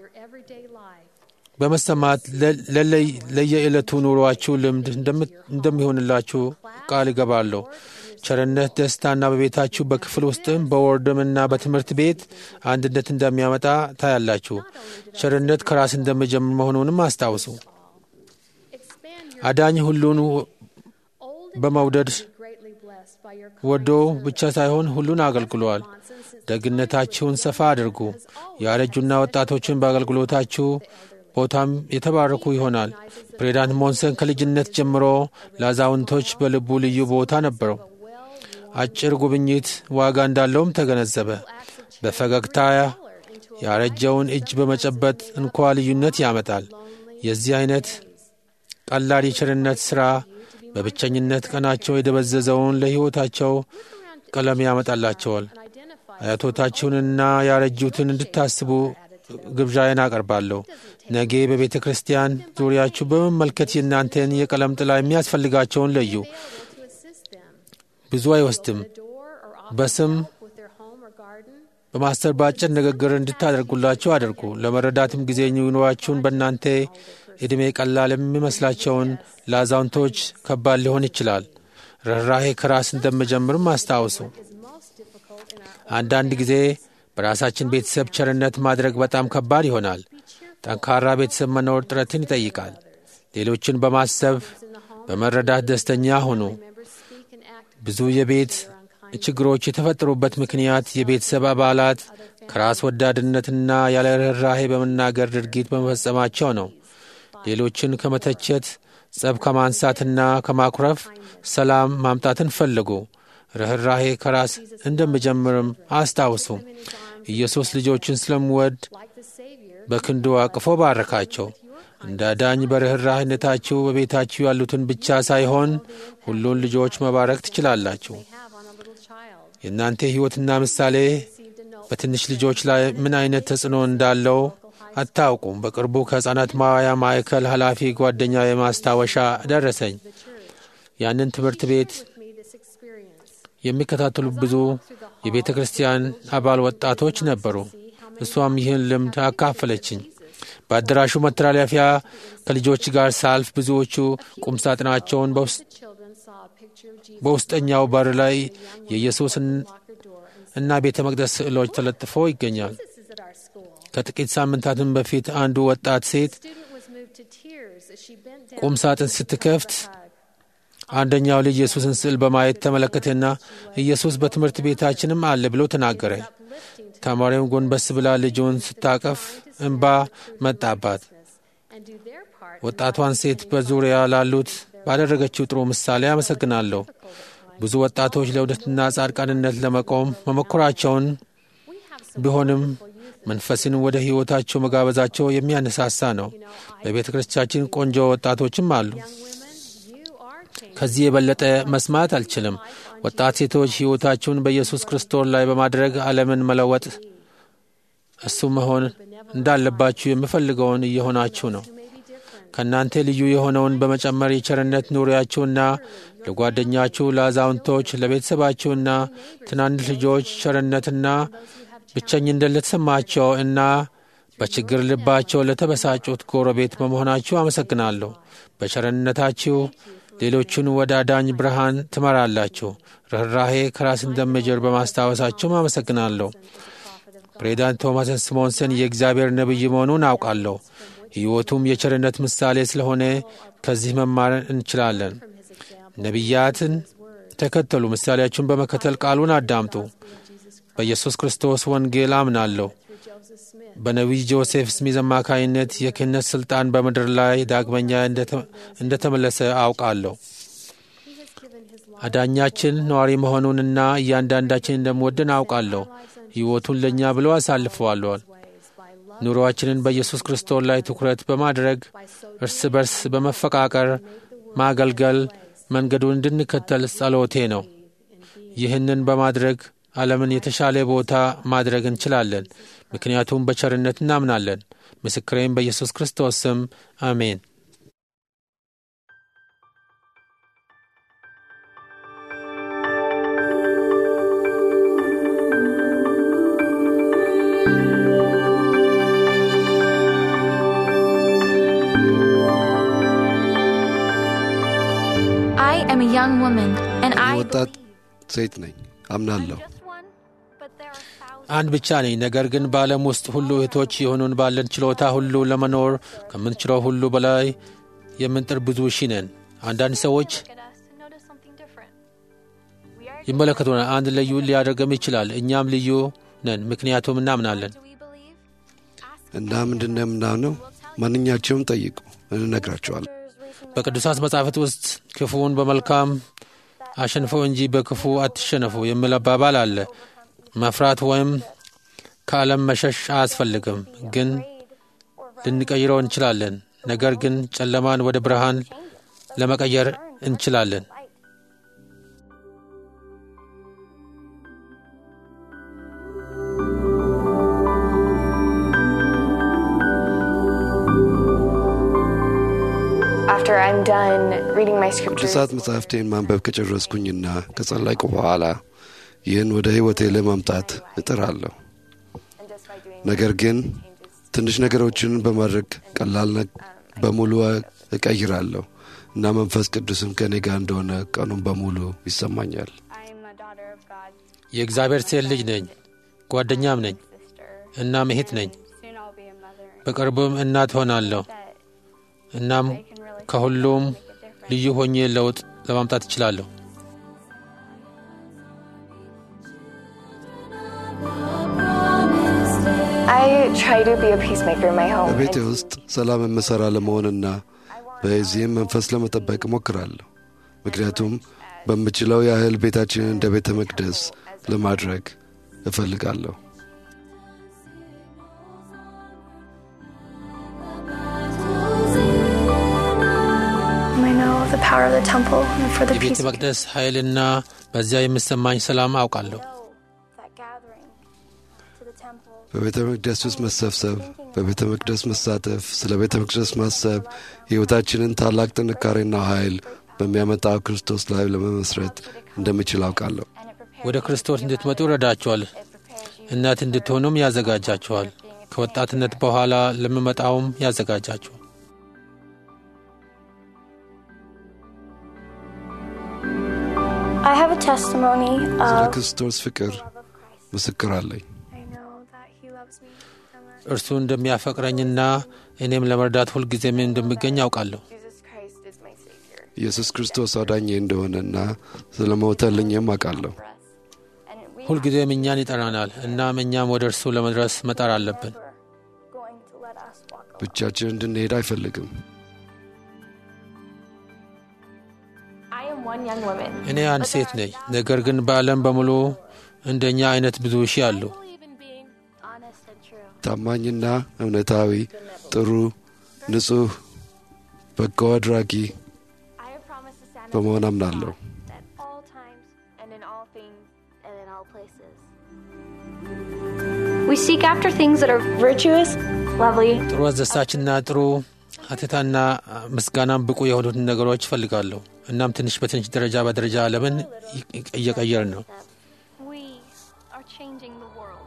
በመሰማት ለየዕለቱ ኑሯችሁ ልምድ እንደሚሆንላችሁ ቃል እገባለሁ። ቸርነት ደስታና በቤታችሁ በክፍል ውስጥም በወርድምና በትምህርት ቤት አንድነት እንደሚያመጣ ታያላችሁ። ቸርነት ከራስ እንደሚጀምር መሆኑንም አስታውሱ። አዳኝ ሁሉን በመውደድ ወዶ ብቻ ሳይሆን ሁሉን አገልግሏል። ደግነታችሁን ሰፋ አድርጉ። ያረጁና ወጣቶችን በአገልግሎታችሁ ቦታም የተባረኩ ይሆናል። ፕሬዚዳንት ሞንሰን ከልጅነት ጀምሮ ለአዛውንቶች በልቡ ልዩ ቦታ ነበረው። አጭር ጉብኝት ዋጋ እንዳለውም ተገነዘበ። በፈገግታ ያረጀውን እጅ በመጨበጥ እንኳ ልዩነት ያመጣል። የዚህ አይነት ቀላል የቸርነት ሥራ በብቸኝነት ቀናቸው የደበዘዘውን ለሕይወታቸው ቀለም ያመጣላቸዋል። አያቶታችሁንና ያረጁትን እንድታስቡ ግብዣዬን አቀርባለሁ። ነገ በቤተ ክርስቲያን ዙሪያችሁ በመመልከት የእናንተን የቀለም ጥላ የሚያስፈልጋቸውን ለዩ። ብዙ አይወስድም። በስም በማስተር በአጭር ንግግር እንድታደርጉላቸው አድርጉ። ለመረዳትም ጊዜ ኑሯችሁን በእናንተ ዕድሜ ቀላል የሚመስላቸውን ለአዛውንቶች ከባድ ሊሆን ይችላል። ርኅራሄ ከራስ እንደምጀምርም አስታውሱ። አንዳንድ ጊዜ በራሳችን ቤተሰብ ቸርነት ማድረግ በጣም ከባድ ይሆናል። ጠንካራ ቤተሰብ መኖር ጥረትን ይጠይቃል። ሌሎችን በማሰብ በመረዳት ደስተኛ ሁኑ። ብዙ የቤት ችግሮች የተፈጠሩበት ምክንያት የቤተሰብ አባላት ከራስ ወዳድነትና ያለ ርኅራሄ በመናገር ድርጊት በመፈጸማቸው ነው። ሌሎችን ከመተቸት፣ ጸብ ከማንሳትና ከማኩረፍ ሰላም ማምጣትን ፈልጉ። ርኅራሄ ከራስ እንደምጀምርም አስታውሱ። ኢየሱስ ልጆችን ስለምወድ በክንዱ አቅፎ ባረካቸው። እንደ ዳኝ በርኅራህነታችሁ በቤታችሁ ያሉትን ብቻ ሳይሆን ሁሉን ልጆች መባረክ ትችላላችሁ። የእናንተ ሕይወትና ምሳሌ በትንሽ ልጆች ላይ ምን አይነት ተጽዕኖ እንዳለው አታውቁም። በቅርቡ ከሕፃናት ማዋያ ማዕከል ኃላፊ ጓደኛ የማስታወሻ ደረሰኝ። ያንን ትምህርት ቤት የሚከታተሉ ብዙ የቤተ ክርስቲያን አባል ወጣቶች ነበሩ። እሷም ይህን ልምድ አካፈለችኝ። በአዳራሹ መተላለፊያ ከልጆች ጋር ሳልፍ ብዙዎቹ ቁምሳጥናቸውን በውስጠኛው በር ላይ የኢየሱስ እና ቤተ መቅደስ ስዕሎች ተለጥፎ ይገኛል። ከጥቂት ሳምንታትም በፊት አንዱ ወጣት ሴት ቁም ሳጥን ስትከፍት አንደኛው ልጅ ኢየሱስን ስዕል በማየት ተመለከተና ኢየሱስ በትምህርት ቤታችንም አለ ብሎ ተናገረ። ተማሪውም ጎንበስ ብላ ልጁን ስታቀፍ እንባ መጣባት። ወጣቷን ሴት በዙሪያ ላሉት ባደረገችው ጥሩ ምሳሌ አመሰግናለሁ። ብዙ ወጣቶች ለእውነትና ጻድቃንነት ለመቆም መሞከራቸውን ቢሆንም መንፈስን ወደ ሕይወታቸው መጋበዛቸው የሚያነሳሳ ነው። በቤተ ክርስቲያናችን ቆንጆ ወጣቶችም አሉ። ከዚህ የበለጠ መስማት አልችልም። ወጣት ሴቶች ሕይወታችሁን በኢየሱስ ክርስቶስ ላይ በማድረግ ዓለምን መለወጥ እሱ መሆን እንዳለባችሁ የምፈልገውን እየሆናችሁ ነው። ከእናንተ ልዩ የሆነውን በመጨመር የቸርነት ኑሪያችሁና ለጓደኛችሁ፣ ለአዛውንቶች፣ ለቤተሰባችሁና ትናንሽ ልጆች ቸርነትና ብቸኝነት ለተሰማቸው እና በችግር ልባቸው ለተበሳጩት ጎረቤት በመሆናችሁ አመሰግናለሁ። በቸርነታችሁ ሌሎቹን ወደ አዳኝ ብርሃን ትመራላችሁ። ርኅራሄ ከራስ እንደሚጀር በማስታወሳችሁም አመሰግናለሁ። ፕሬዚዳንት ቶማስ ስሞንሰን የእግዚአብሔር ነቢይ መሆኑን አውቃለሁ። ሕይወቱም የቸርነት ምሳሌ ስለሆነ ከዚህ መማር እንችላለን። ነቢያትን ተከተሉ፣ ምሳሌያችሁን በመከተል ቃሉን አዳምጡ። በኢየሱስ ክርስቶስ ወንጌል አምናለሁ። በነቢይ ጆሴፍ ስሚዝ አማካይነት የክህነት ሥልጣን በምድር ላይ ዳግመኛ እንደተመለሰ አውቃለሁ። አዳኛችን ነዋሪ መሆኑንና እያንዳንዳችን እንደምወድን አውቃለሁ። ሕይወቱን ለእኛ ብሎ አሳልፈዋለዋል። ኑሮአችንን በኢየሱስ ክርስቶስ ላይ ትኩረት በማድረግ እርስ በርስ በመፈቃቀር ማገልገል፣ መንገዱን እንድንከተል ጸሎቴ ነው። ይህንን በማድረግ ዓለምን የተሻለ ቦታ ማድረግ እንችላለን፣ ምክንያቱም በቸርነት እናምናለን። ምስክሬም በኢየሱስ ክርስቶስ ስም አሜን። I am a young woman, and I ወጣት ሴት ነኝ አምናለሁ። just one, but there are thousands. አንድ ብቻ ነኝ። ነገር ግን በዓለም ውስጥ ሁሉ እህቶች የሆኑን ባለን ችሎታ ሁሉ ለመኖር ከምንችለው ሁሉ በላይ የምንጥር ብዙ ሺ ነን። አንዳንድ ሰዎች Look at us and notice something different. We are ይመለከቱናል። አንድ ልዩ ሊያደርገም ይችላል። እኛም ልዩ ነን፣ ምክንያቱም እናምናለን። do we believe? Ask እና ምንድን ነው የምናምነው? ማንኛቸውም ጠይቁ እንነግራቸዋለን። በቅዱሳት መጻሕፍት ውስጥ ክፉውን በመልካም አሸንፈው እንጂ በክፉ አትሸነፉ የሚል አባባል አለ። መፍራት ወይም ከዓለም መሸሽ አያስፈልግም፣ ግን ልንቀይረው እንችላለን። ነገር ግን ጨለማን ወደ ብርሃን ለመቀየር እንችላለን። After I'm done reading my scriptures, ቅዱሳት መጻሕፍቴን ማንበብ ከጨረስኩኝና ከጸለይኩ በኋላ ይህን ወደ ሕይወቴ ለማምጣት እጥራለሁ። and just by doing ነገር ግን changes, ትንሽ ነገሮችን በማድረግ ቀላል ነ- በሙሉ እቀይራለሁ እና መንፈስ ቅዱስም ከእኔ ጋር እንደሆነ ቀኑን በሙሉ ይሰማኛል። I'm a daughter of God, የእግዚአብሔር ሴት ልጅ ነኝ፣ ጓደኛም ነኝ፣ sister. እናም እህት ነኝ። Soon I'll be a mother. በቅርቡም እናት ሆናለሁ። That እናም I can really ከሁሉም make a difference. ልዩ ሆኜ ለውጥ ለማምጣት እችላለሁ። I try to be a peacemaker in my home. በቤቴ and ውስጥ ሰላም የምሠራ ለመሆንና በዚህም መንፈስ ለመጠበቅ እሞክራለሁ። ምክንያቱም በምችለው ያህል ቤታችንን እንደ ቤተ መቅደስ ለማድረግ እፈልጋለሁ። I know the power of the temple and for the የቤተ peace. መቅደስ ኃይልና በዚያ የሚሰማኝ ሰላም አውቃለሁ። that gathering to the temple. በቤተ መቅደስ ውስጥ መሰብሰብ፣ በቤተ መቅደስ መሳተፍ፣ ስለ ቤተ መቅደስ ማሰብ ሕይወታችንን ታላቅ ጥንካሬና ኃይል በሚያመጣው ክርስቶስ ላይ ለመመስረት እንደምችል አውቃለሁ። And it prepares ወደ ክርስቶስ እንድትመጡ ይረዳችኋል። it prepares you እናት እንድትሆኑም ያዘጋጃችኋል። ከወጣትነት በኋላ ለሚመጣውም ያዘጋጃችኋል። I have a testimony ስለ of ክርስቶስ ፍቅር ምስክር አለኝ። I know that he loves me and that እርሱ እንደሚያፈቅረኝና እኔም ለመርዳት ሁልጊዜም እንደሚገኝ አውቃለሁ። Jesus Christ is my Savior. ኢየሱስ ክርስቶስ አዳኜ እንደሆነና ስለ ሞተልኝም አውቃለሁ። for us. And we ሁልጊዜም እኛን ይጠራናል። እናም እኛም ወደ እርሱ ለመድረስ መጣር አለብን። are going to let us walk alone. ብቻችን እንድንሄድ አይፈልግም። I am one young woman. እኔ አንድ ሴት ነኝ። ነገር ግን በዓለም በሙሉ እንደኛ አይነት ብዙ ሺህ አሉ። believe in being honest and true. ታማኝና እውነታዊ፣ ጥሩ፣ ንጹሕ፣ በጎ አድራጊ I have promised to stand በመሆን up አምናለሁ። at all times and in all things and in all places. We seek after things that are virtuous, lovely, ጥሩ አስደሳችና ጥሩ ሀተታና ምስጋናም ብቁ የሆኑትን ነገሮች እፈልጋለሁ። እናም ትንሽ በትንሽ ደረጃ በደረጃ ዓለምን እየቀየርን ነው። we are changing the world.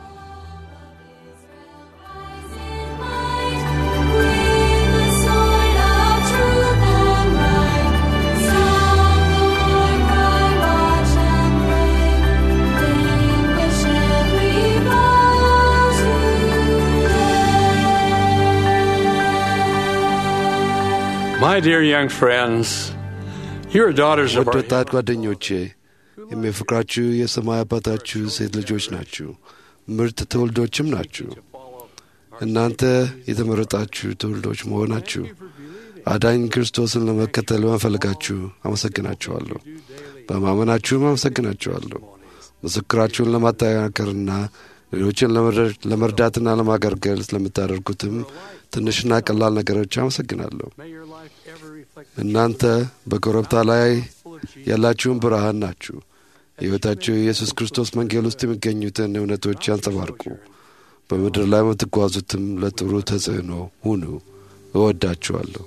My dear young friends, you're daughters of ውድ our ወጣት ጓደኞቼ የሚያፈቅራችሁ የሰማይ አባታችሁ ሴት ልጆች ናችሁ፣ ምርጥ ትውልዶችም ናችሁ። እናንተ የተመረጣችሁ ትውልዶች መሆናችሁ አዳኝ ክርስቶስን ለመከተል በመፈለጋችሁ አመሰግናችኋለሁ። በማመናችሁም አመሰግናችኋለሁ። ምስክራችሁን ለማጠናከርና ሌሎችን ለመረ- ለመርዳትና ለማገልገል ስለምታደርጉትም ትንሽና ቀላል ነገሮች አመሰግናለሁ። May your life ever reflect እናንተ በኮረብታ ላይ ያላችሁን ብርሃን ናችሁ። ሕይወታችሁ የኢየሱስ ክርስቶስ መንገድ ውስጥ የሚገኙትን እውነቶች ያንጸባርቁ። በምድር ላይ የምትጓዙትም ለጥሩ ተጽዕኖ ሁኑ። እወዳችኋለሁ።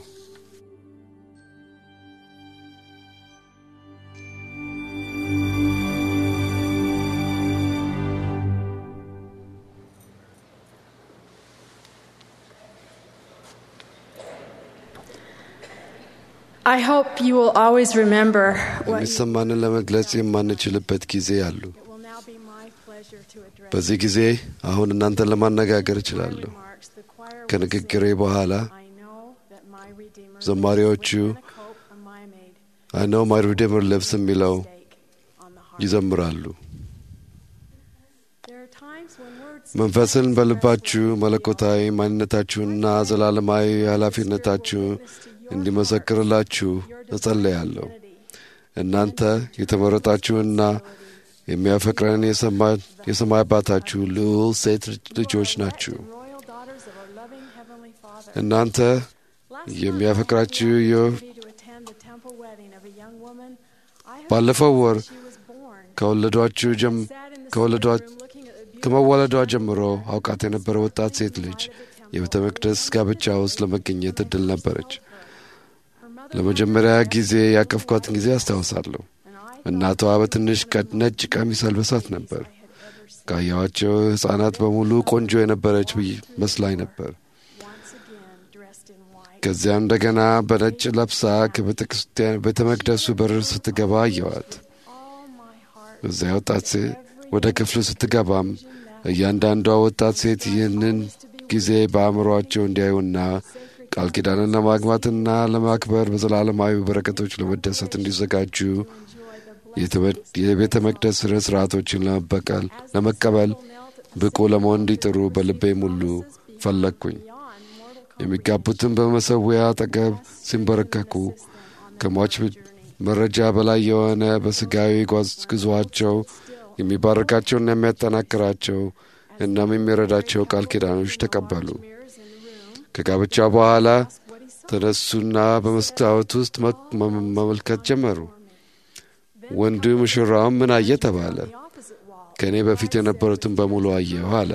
I hope you will always remember what you የሚሰማንን ለመግለጽ የማንችልበት ጊዜ አሉ። It will now be my pleasure to address በዚህ ጊዜ አሁን እናንተን ለማነጋገር እችላለሁ። remarks. The choir will ከንግግሬ sing, በኋላ I know that my Redeemer ዘማሪዎቹ lives within a cope of my maid አይ ኖው ማይ ሪዴመር ሊቭስ የሚለው stake on the heart. ይዘምራሉ። There are times when words መንፈስን በልባችሁ መለኮታዊ ማንነታችሁንና ዘላለማዊ ኃላፊነታችሁ እንዲመሰክርላችሁ እጸለያለሁ። እናንተ የተመረጣችሁና የሚያፈቅረን የሰማ- የሰማይ አባታችሁ ልዑል ሴት ልጆች ናችሁ። royal daughters of our loving Heavenly Father. እናንተ Last የሚያፈቅራችሁ month, I የ- was opportunity to attend the temple wedding of a young woman. I heard ባለፈው ወር she was born. ከወለዷችሁ ጀም Sat in the ከወለዷ sitting room looking at the beautiful ከመወለዷ ጀምሮ አውቃት የነበረ ወጣት ሴት ልጅ የቤተ መቅደስ ጋብቻ ውስጥ ለመገኘት እድል ነበረች። her mother ለመጀመሪያ ጊዜ ያቀፍኳትን ጊዜ አስታውሳለሁ። and I እናቷ በትንሽ ቀ- ነጭ ቀሚስ አልበሳት ነበር። had ever seen. ካየኋቸው ሕፃናት በሙሉ ቆንጆ የነበረች ብይ መስላኝ ነበር። Once again, dressed in white. ከዚያም እንደገና በነጭ ለብሳ ከቤተ ክርስቲያን ቤተ መቅደሱ በር ስትገባ አየዋት። All my heart እዚያ ወጣት ሴት ወደ ክፍሉ ስትገባም እያንዳንዷ ወጣት ሴት ይህንን ጊዜ በአእምሯቸው እንዲያዩና ቃል ኪዳንን ለማግባትና ለማክበር በዘላለማዊ በረከቶች ለመደሰት እንዲዘጋጁ የተመ- የቤተ መቅደስ ሥነ ሥርዓቶችን ለመበቀል ለመቀበል ብቁ ለመሆን እንዲጥሩ በልቤ ሙሉ ፈለግኩኝ። beyond mortal የሚጋቡትን በመሰዊያ አጠገብ ሲንበረከኩ ከሟች መረጃ በላይ የሆነ በስጋዊ ጓዝ- ጉዞአቸው የሚባርካቸውና የሚያጠናክራቸው እናም የሚረዳቸው ቃል ኪዳኖች ተቀበሉ። mirrors in the room. ከጋብቻ በኋላ What he saw. ተነሱና በመስታወት ውስጥ መ- መ- መመልከት ጀመሩ። ወንዱ ሙሽራውም ምን አየ ተባለ። The opposite wall. ከእኔ በፊት የነበሩትን በሙሉ አየሁ አለ።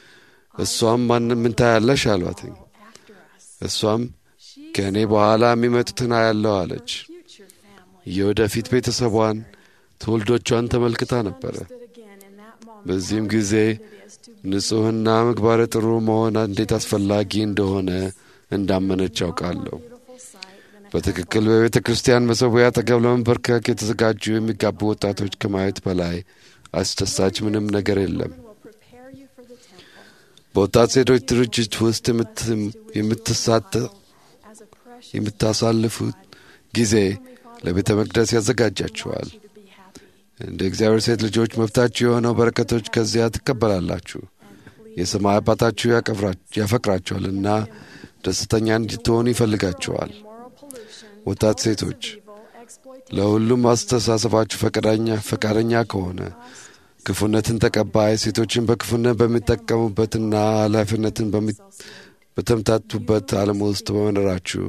እሷም ማንም ምን ታያለሽ አሏትኝ። After us. እሷም ከእኔ በኋላ የሚመጡትን አያለሁ አለች። Future family. የወደፊት ቤተሰቧን ትውልዶቿን ተመልክታ ነበረ። Stood again in that moment. በዚህም ጊዜ It is to be ንጹሕና ምግባረ ጥሩ መሆን እንዴት አስፈላጊ እንደሆነ እንዳመነች አውቃለሁ። beautiful sight than a በትክክል በቤተ ክርስቲያን መሰዊያ አጠገብ ለመንበርከክ የተዘጋጁ የሚጋቡ ወጣቶች ከማየት በላይ አስደሳች ምንም ነገር የለም። will prepare you for the temple በወጣት ሴቶች ድርጅት ውስጥ የምት- የምትሳተ as a precious የምታሳልፉት ጊዜ ለቤተ መቅደስ ያዘጋጃችኋል። you to be happy እንደ እግዚአብሔር ሴት ልጆች መብታችሁ የሆነው በረከቶች ከዚያ ትቀበላላችሁ። የሰማይ አባታችሁ ያከብራ- ያፈቅራችኋልና ደስተኛ እንድትሆኑ ይፈልጋችኋል። moral pollution ወጣት ሴቶች evil exploitation ለሁሉም አስተሳሰባችሁ ፈቃደኛ ፈቃደኛ ከሆነ ክፉነትን ተቀባይ ሴቶችን በክፉነት በሚጠቀሙበትና ኃላፊነትን በሚ- በተምታቱበት ዓለም ውስጥ በመኖራችሁ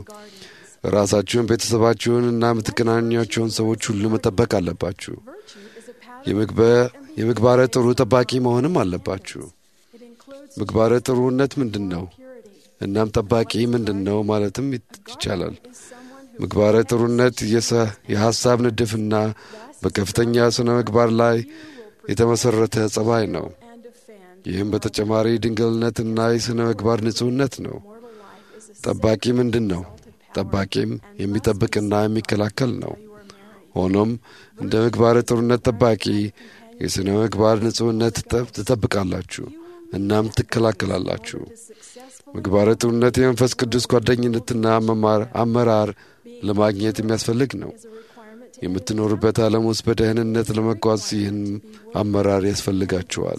ራሳችሁን ቤተሰባችሁን እና የምትገናኟቸውን ሰዎች ሁሉ መጠበቅ አለባችሁ። virtue is a pattern የምግበ- የምግባረ ጥሩ ጠባቂ መሆንም አለባችሁ። it includes ምግባረ ጥሩነት ምንድን ነው? purity እናም ጠባቂ ምንድን ነው ማለትም ይቻላል። is someone who ምግባረ ጥሩነት የሰ- የሐሳብ ንድፍና በከፍተኛ ስነ ምግባር ላይ የተመሠረተ ጸባይ ነው። and defend ይህም በተጨማሪ ድንግልነትና የሥነ ምግባር ንጹሕነት ነው። mortal life is a ጠባቂ ምንድን ነው? ጠባቂም የሚጠብቅና የሚከላከል ነው። ሆኖም እንደ ምግባረ ጥሩነት ጠባቂ የሥነ ምግባር ንጹሕነት ትጠብ- ትጠብቃላችሁ እናም ትከላከላላችሁ። successful ምግባረ ጥሩነት የመንፈስ ቅዱስ ጓደኝነትና መማር- አመራር ለማግኘት የሚያስፈልግ ነው። is a requirement to የምትኖሩበት ዓለም ውስጥ በደህንነት ለመጓዝ ይህን አመራር ያስፈልጋችኋል።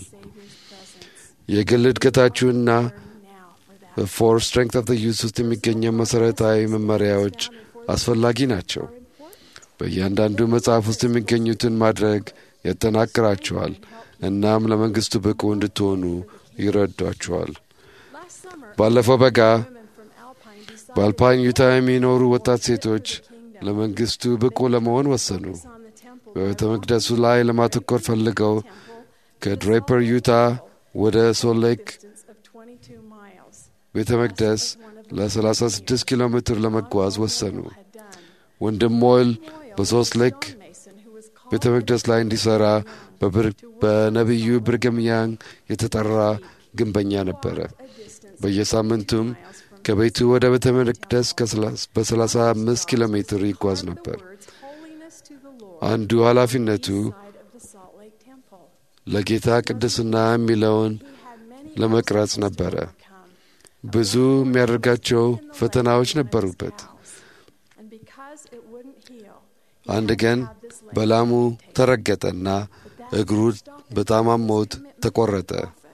የግል እድገታችሁና now for that በፎር ስትሬንግት ኦፍ ዩስ ውስጥ የሚገኘው መሠረታዊ መመሪያዎች አስፈላጊ ናቸው። በእያንዳንዱ መጽሐፍ ውስጥ የሚገኙትን ማድረግ ያጠናክራችኋል እናም ለመንግሥቱ ብቁ እንድትሆኑ ይረዷችኋል። last summer ባለፈው በጋ women from Alpine decided በአልፓይን ዩታ የሚኖሩ ወጣት ሴቶች ለመንግሥቱ ብቁ ለመሆን ወሰኑ። በቤተ መቅደሱ ላይ ለማተኮር ፈልገው ከድሬፐር ዩታ ወደ ሶል ሌክ ቤተ መቅደስ ለ36 ኪሎ ሜትር ለመጓዝ ወሰኑ። ወንድም ሞይል በሶስት ሌክ ቤተ መቅደስ ላይ እንዲሠራ በነቢዩ ብርግም ያንግ የተጠራ ግንበኛ ነበረ። በየሳምንቱም ከቤቱ ወደ ቤተ መቅደስ በ35 ኪሎ ሜትር ይጓዝ ነበር። አንዱ ኃላፊነቱ ለጌታ ቅድስና የሚለውን ለመቅረጽ ነበረ። ብዙ የሚያደርጋቸው ፈተናዎች ነበሩበት። አንድ ቀን በላሙ ተረገጠና እግሩ በጣም አሞት ተቆረጠ።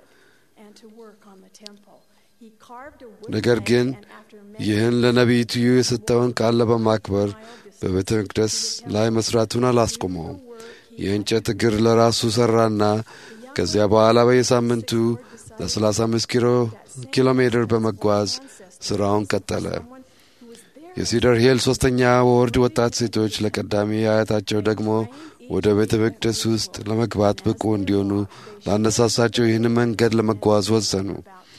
ነገር ግን ይህን ለነቢይቱ የሰጠውን ቃል በማክበር በቤተ መቅደስ ላይ መስራቱን አላስቆመውም። የእንጨት እግር ለራሱ ሠራና ከዚያ በኋላ በየሳምንቱ ለ35 ኪሎ ሜትር በመጓዝ ሥራውን ቀጠለ። የሲደር ሂል ሦስተኛ ወርድ ወጣት ሴቶች ለቀዳሚ አያታቸው ደግሞ ወደ ቤተ መቅደስ ውስጥ ለመግባት ብቁ እንዲሆኑ ላነሳሳቸው ይህን መንገድ ለመጓዝ ወሰኑ።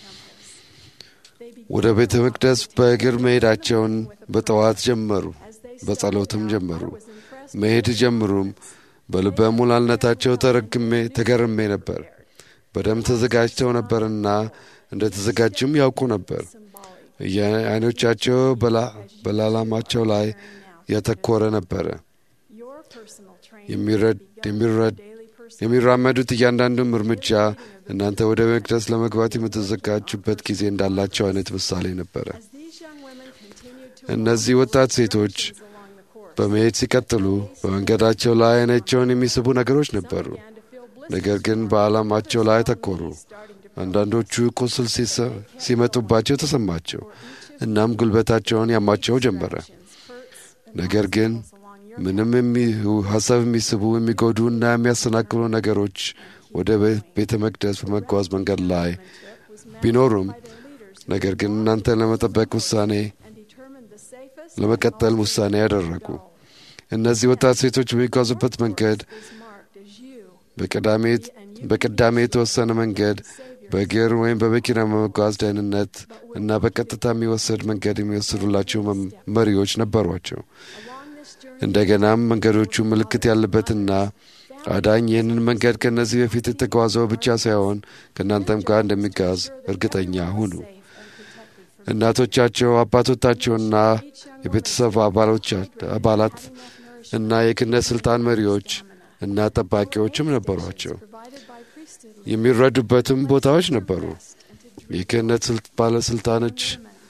ወደ ቤተ መቅደስ በእግር መሄዳቸውን በጠዋት ጀመሩ። በጸሎትም ጀመሩ። መሄድ ጀምሩም በልበ ሙላልነታቸው ተረግሜ ተገርሜ ነበር። በደንብ ተዘጋጅተው ነበርና እንደ ተዘጋጁም ያውቁ ነበር። አይኖቻቸው በላላማቸው ላይ ያተኮረ ነበረ። የሚራመዱት እያንዳንዱም እርምጃ እናንተ ወደ መቅደስ ለመግባት የምትዘጋጁበት ጊዜ እንዳላቸው አይነት ምሳሌ ነበረ። እነዚህ ወጣት ሴቶች በመሄድ ሲቀጥሉ በመንገዳቸው ላይ አይናቸውን የሚስቡ ነገሮች ነበሩ። ነገር ግን በዓላማቸው ላይ አተኮሩ። አንዳንዶቹ ቁስል ሲመጡባቸው ተሰማቸው፣ እናም ጉልበታቸውን ያማቸው ጀመረ። ነገር ግን ምንም ሀሳብ የሚስቡ የሚጎዱ እና የሚያሰናክሉ ነገሮች ወደ ቤተ መቅደስ በመጓዝ መንገድ ላይ ቢኖሩም ነገር ግን እናንተን ለመጠበቅ ውሳኔ ለመቀጠል ውሳኔ ያደረጉ። እነዚህ ወጣት ሴቶች በሚጓዙበት መንገድ በቅዳሜ የተወሰነ መንገድ በእግር ወይም በመኪና በመጓዝ ደህንነት እና በቀጥታ የሚወሰድ መንገድ የሚወስዱላቸው መሪዎች ነበሯቸው። እንደገናም መንገዶቹ ምልክት ያለበትና አዳኝ ይህንን መንገድ ከእነዚህ በፊት የተጓዘው ብቻ ሳይሆን ከእናንተም ጋር እንደሚጓዝ እርግጠኛ ሁኑ። እናቶቻቸው፣ አባቶቻቸውና የቤተሰብ አባላት እና የክህነት ሥልጣን መሪዎች እና ጠባቂዎችም ነበሯቸው። የሚረዱበትም ቦታዎች ነበሩ። የክህነት ባለሥልጣኖች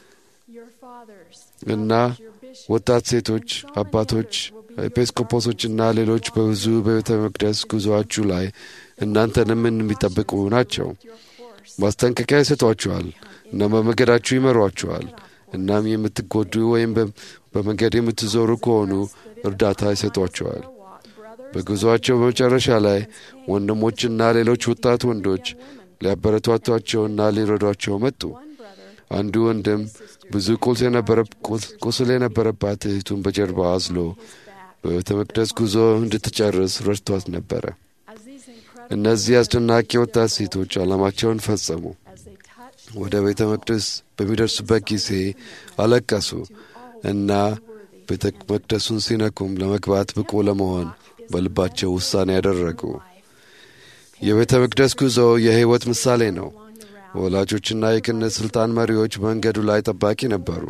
እና ወጣት ሴቶች፣ አባቶች፣ ኤጲስቆጶሶችና ሌሎች በብዙ በቤተ መቅደስ ጉዞአችሁ ላይ እናንተንም የሚጠብቁ ናቸው። ማስጠንቀቂያ ይሰጧችኋል እና በመንገዳችሁ ይመሯችኋል። እናም የምትጎዱ ወይም በመንገድ የምትዞሩ ከሆኑ እርዳታ ይሰጧችኋል። በጉዞአቸው በመጨረሻ ላይ ወንድሞችና ሌሎች ወጣት ወንዶች ሊያበረቷቷቸውና ሊረዷቸው መጡ። አንዱ ወንድም ብዙ ቁስል የነበረባት እህቱን በጀርባ አዝሎ በቤተ መቅደስ ጉዞ እንድትጨርስ ረድቷት ነበረ። እነዚህ አስደናቂ ወጣት ሴቶች ዓላማቸውን ፈጸሙ። ወደ ቤተ መቅደስ በሚደርሱበት ጊዜ አለቀሱ እና ቤተ መቅደሱን ሲነኩም ለመግባት ብቁ ለመሆን በልባቸው ውሳኔ ያደረጉ። የቤተ መቅደስ ጉዞ የሕይወት ምሳሌ ነው። ወላጆችና የክህነት ሥልጣን መሪዎች በመንገዱ ላይ ጠባቂ ነበሩ።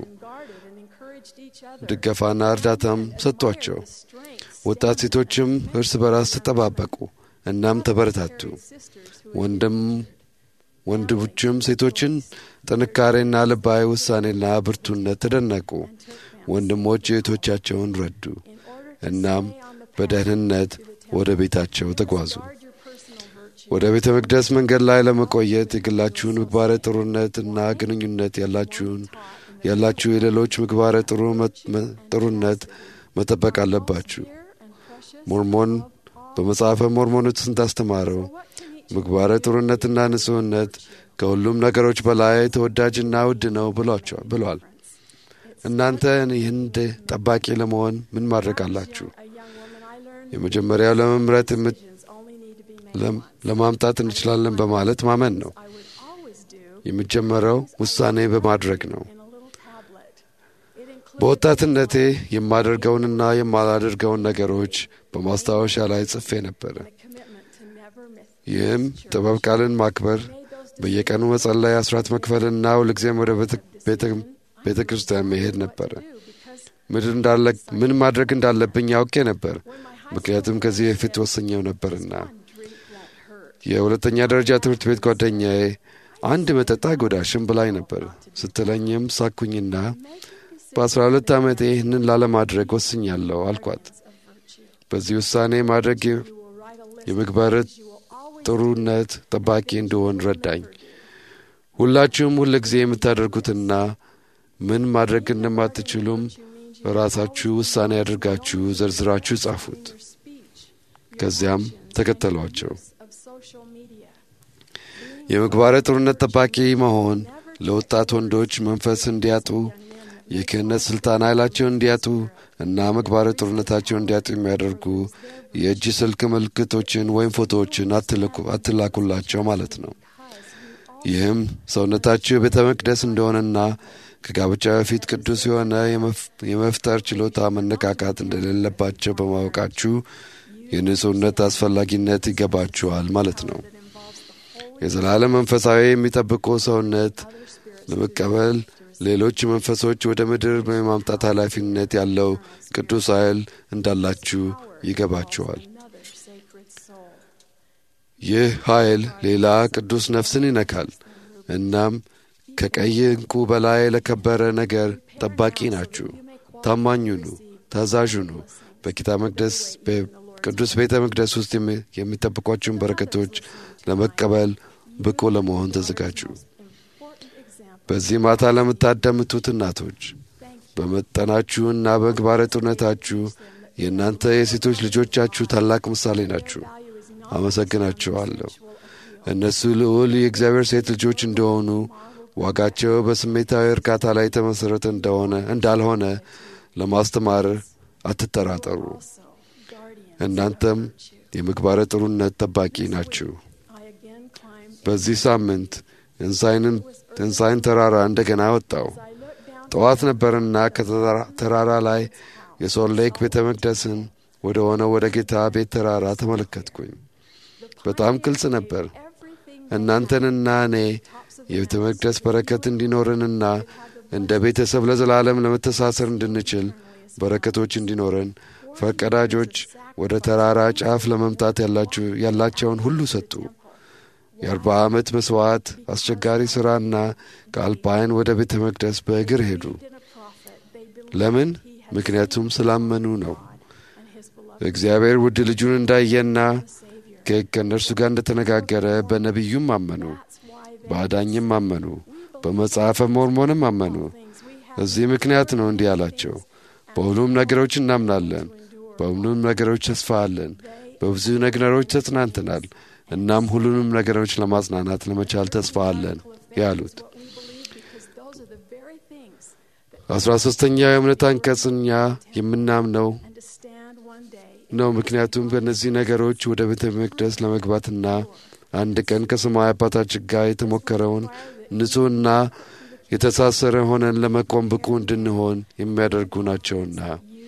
ድጋፋና እርዳታም ሰጥቷቸው፣ ወጣት ሴቶችም እርስ በራስ ተጠባበቁ እናም ተበረታቱ። ወንድም ወንድሞችም ሴቶችን ጥንካሬና ልባዊ ውሳኔና ብርቱነት ተደነቁ። ወንድሞች እህቶቻቸውን ረዱ። እናም በደህንነት ወደ ቤታቸው ተጓዙ። ወደ ቤተ መቅደስ መንገድ ላይ ለመቆየት የግላችሁን ምግባረ ጥሩነትና ግንኙነት ያላችሁን ያላችሁ የሌሎች ምግባረ ጥሩነት መጠበቅ አለባችሁ። ሞርሞን በመጽሐፈ ሞርሞን ውስጥ እንዳስተማረው ምግባረ ጥሩነትና ንጹሕነት ከሁሉም ነገሮች በላይ ተወዳጅና ውድ ነው ብሏል። እናንተ የህንድ ጠባቂ ለመሆን ምን ማድረግ አላችሁ? A young woman I learned የመጀመሪያው ለመምረጥ የምት- decisions only need to be made ለም- once. ለማምጣት እንችላለን በማለት ማመን ነው። I would always do የሚጀመረው ውሳኔ በማድረግ ነው። in a little tablet. It includes በወጣትነቴ የማደርገውንና የማላደርገውን ነገሮች በማስታወሻ ላይ ጽፌ ነበረ። a commitment to never miss ይህም ጥበብ ቃልን ማክበር፣ በየቀኑ መጸለይ፣ አስራት መክፈልና ሁልጊዜም ወደ ቤተ- ቤተ- ቤተ ክርስቲያን መሄድ ነበረ። because ምድር እንዳለ ምን ማድረግ እንዳለብኝ ያውቄ ነበር፣ ምክንያቱም ከዚህ በፊት ወሰኘው ነበርና። drink won't hurt. የሁለተኛ ደረጃ ትምህርት ቤት ጓደኛዬ አንድ መጠጥ አይጎዳሽም ብላኝ ነበር ስትለኝም ሳኩኝና በአስራ ሁለት ዓመቴ ይህንን ላለማድረግ ወስኛለሁ አልኳት። በዚህ ውሳኔ ማድረግ የ- You will write a list የምግባር you will always ጥሩነት ጠባቂ እንደሆን ረዳኝ። ሁላችሁም ሁል ጊዜ የምታደርጉትና ምን ማድረግ እንደማትችሉም በራሳችሁ ውሳኔ አድርጋችሁ ዘርዝራችሁ ጻፉት። your speech ከዚያም ተከተሏቸው። of social media. የምግባረ ጥሩነት ጠባቂ መሆን ለወጣት ወንዶች መንፈስ እንዲያጡ የክህነት ስልጣን ኃይላቸውን እንዲያጡ እና ምግባረ ጥሩነታቸውን እንዲያጡ የሚያደርጉ የእጅ ስልክ ምልክቶችን ወይም ፎቶዎችን አትልኩ- አትላኩላቸው ማለት ነው። ይህም ሰውነታችሁ የቤተ መቅደስ እንደሆነና ከጋብቻ በፊት ቅዱስ የሆነ የመፍ- የመፍጠር ችሎታ መነካካት እንደሌለባቸው በማወቃችሁ የንጹህነት አስፈላጊነት ይገባችኋል ማለት ነው። የዘላለም መንፈሳዊ የሚጠብቁ ሰውነት ለመቀበል ሌሎች መንፈሶች ወደ ምድር የማምጣት ኃላፊነት ያለው ቅዱስ ኃይል እንዳላችሁ ይገባችኋል። Another sacred soul. ይህ ኃይል ሌላ ቅዱስ ነፍስን ይነካል። እናም ከቀይ ዕንቁ በላይ ለከበረ ነገር ጠባቂ ናችሁ። ታማኝ ሁኑ፣ ታዛዥ ሁኑ። በጌታ መቅደስ በቅዱስ ቤተ መቅደስ ውስጥ የሚ- የሚጠብቋችሁን በረከቶች ለመቀበል ብቁ ለመሆን ተዘጋጁ። Important example. በዚህ ማታ ለምታዳምጡት እናቶች በመጠናችሁና በግባረ ጥሩነታችሁ የእናንተ የሴቶች ልጆቻችሁ ታላቅ ምሳሌ ናችሁ። አመሰግናችኋለሁ። እነሱ ልዑል የእግዚአብሔር ሴት ልጆች እንደሆኑ ዋጋቸው በስሜታዊ እርካታ ላይ የተመሠረተ እንደሆነ እንዳልሆነ ለማስተማር አትጠራጠሩ። Also, guardian. እናንተም የምግባረ ጥሩነት ጠባቂ ናችሁ። I again climbed. በዚህ ሳምንት እንሳይንን እንሳይን ተራራ እንደገና ወጣው። I looked down ጠዋት ነበርና ከተራራ ላይ የሶል ሌክ ቤተ መቅደስን ወደ ሆነው ወደ ጌታ ቤት ተራራ ተመለከትኩኝ። በጣም ግልጽ ነበር። everything እናንተንና እኔ የቤተ መቅደስ በረከት እንዲኖረንና እንደ ቤተሰብ ለዘላለም ለመተሳሰር እንድንችል በረከቶች እንዲኖረን ፈቀዳጆች ወደ ተራራ ጫፍ ለመምጣት ያላችሁ- ያላቸውን ሁሉ ሰጡ። የአርባ ዓመት መሥዋዕት፣ አስቸጋሪ ሥራና ከአልፓይን ወደ ቤተ መቅደስ በእግር ሄዱ። in a prophet. They believed ለምን? he had ምክንያቱም ስላመኑ ነው። and his beloved እግዚአብሔር ውድ ልጁን እንዳየና Savior. ከ- ከእነርሱ ጋር እንደተነጋገረ በነቢዩም አመኑ፣ That's why they በአዳኝም አመኑ፣ በመጽሐፈ ሞርሞንም አመኑ። things we have እዚህ ምክንያት ነው እንዲህ አላቸው። በሁሉም ነገሮች እናምናለን፣ በሁሉም ነገሮች ተስፋ አለን፣ በብዙ ነገሮች ተጽናንተናል፣ እናም ሁሉንም ነገሮች ለማጽናናት ለመቻል ተስፋ አለን ያሉት። what we believe because those are the very things that አስራ ሦስተኛው የእምነት አንቀጽ እኛ የምናምነው and to stand one day ነው። ምክንያቱም በእነዚህ ነገሮች ወደ ቤተ መቅደስ ለመግባትና አንድ ቀን ከሰማይ አባታችን ጋር የተሞከረውን ንጹሕና የተሳሰረ ሆነን ለመቆም ብቁ እንድንሆን የሚያደርጉ ናቸውና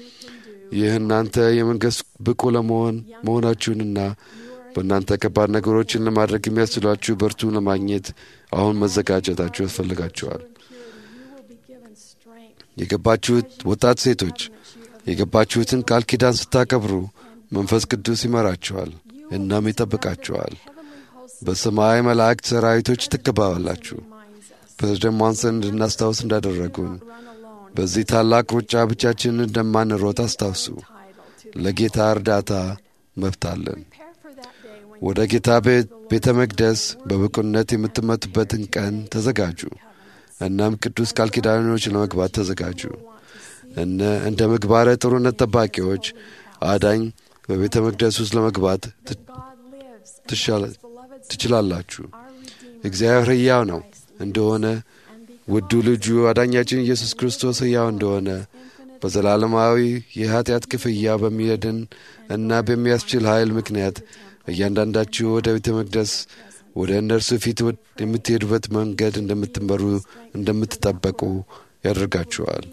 ይህ እናንተ የመንግሥት ብቁ ለመሆን መሆናችሁንና በእናንተ ከባድ ነገሮችን ለማድረግ የሚያስችሏችሁ በርቱ ለማግኘት አሁን መዘጋጀታችሁ ያስፈልጋችኋል። you will be given strength. የገባችሁት ወጣት ሴቶች የገባችሁትን ቃል ኪዳን ስታከብሩ መንፈስ ቅዱስ ይመራችኋል እናም ይጠብቃችኋል። Heavenly hosts በሰማይ መላእክት ሰራዊቶች ትከባባላችሁ። reminds us ፕሬዝደንት ሞንሰን እንድናስታውስ እንዳደረጉን run alone በዚህ ታላቅ ሩጫ ብቻችንን እንደማንሮጥ አስታውሱ። title to ለጌታ እርዳታ መብት አለን። prepare for that day when ወደ ጌታ ቤት ቤተ መቅደስ በብቁነት የምትመቱበትን ቀን ተዘጋጁ። እናም ቅዱስ ቃል ኪዳኖች ለመግባት ተዘጋጁ። እነ እንደ ምግባረ ጥሩነት ጠባቂዎች አዳኝ በቤተ መቅደስ ውስጥ ለመግባት ት- God lives ትሻለ- His beloved ትችላላችሁ። our Redeemer እግዚአብሔር ሕያው ነው እንደሆነ and ውዱ ልጁ አዳኛችን ኢየሱስ ክርስቶስ ሕያው እንደሆነ በዘላለማዊ የኀጢአት ክፍያ በሚያድን እና በሚያስችል ኃይል ምክንያት እያንዳንዳችሁ ወደ ቤተ መቅደስ ወደ እነርሱ ፊት የምትሄዱበት መንገድ እንደምትመሩ እንደምትጠበቁ ያደርጋችኋል።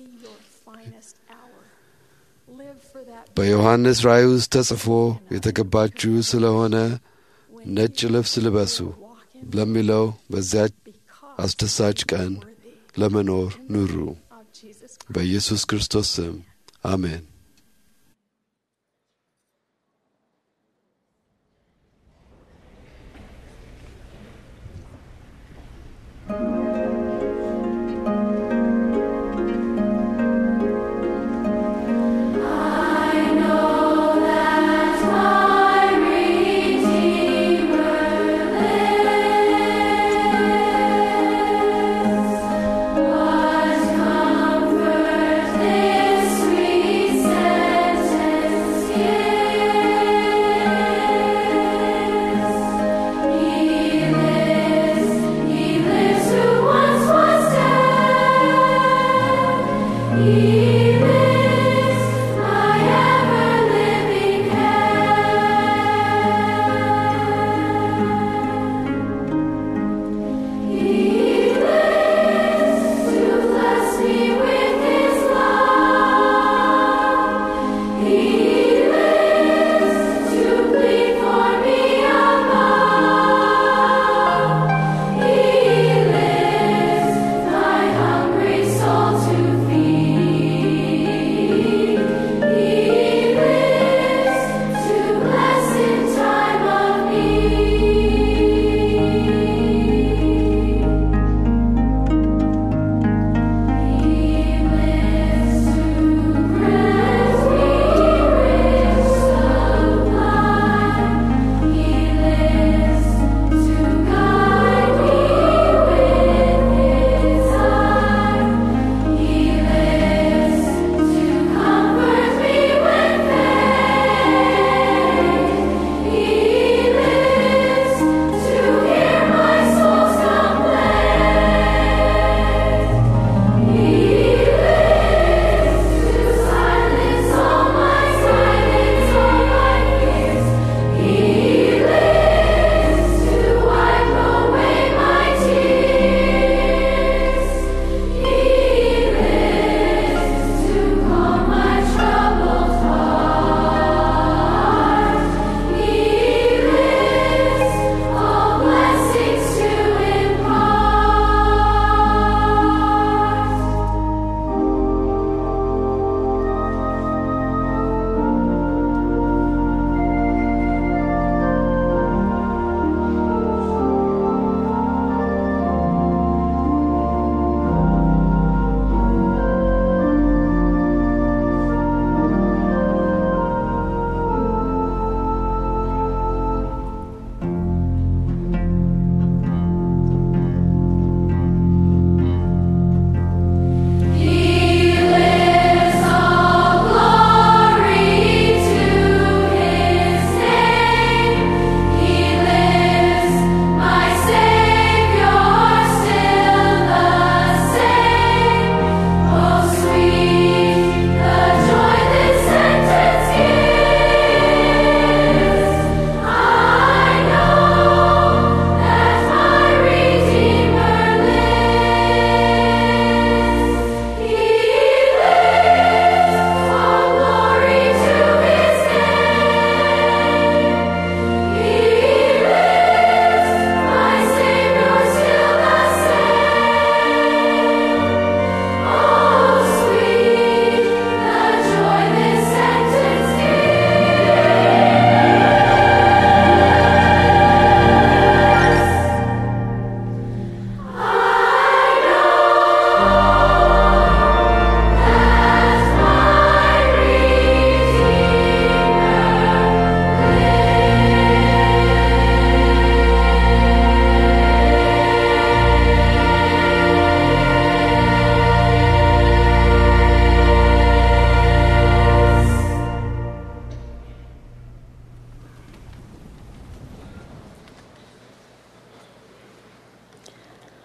በዮሐንስ ራእይ ውስጥ ተጽፎ የተገባችሁ ስለሆነ ነጭ ልብስ ልበሱ ለሚለው በዚያች አስደሳች ቀን ለመኖር ኑሩ። በኢየሱስ ክርስቶስ ስም አሜን። Sweet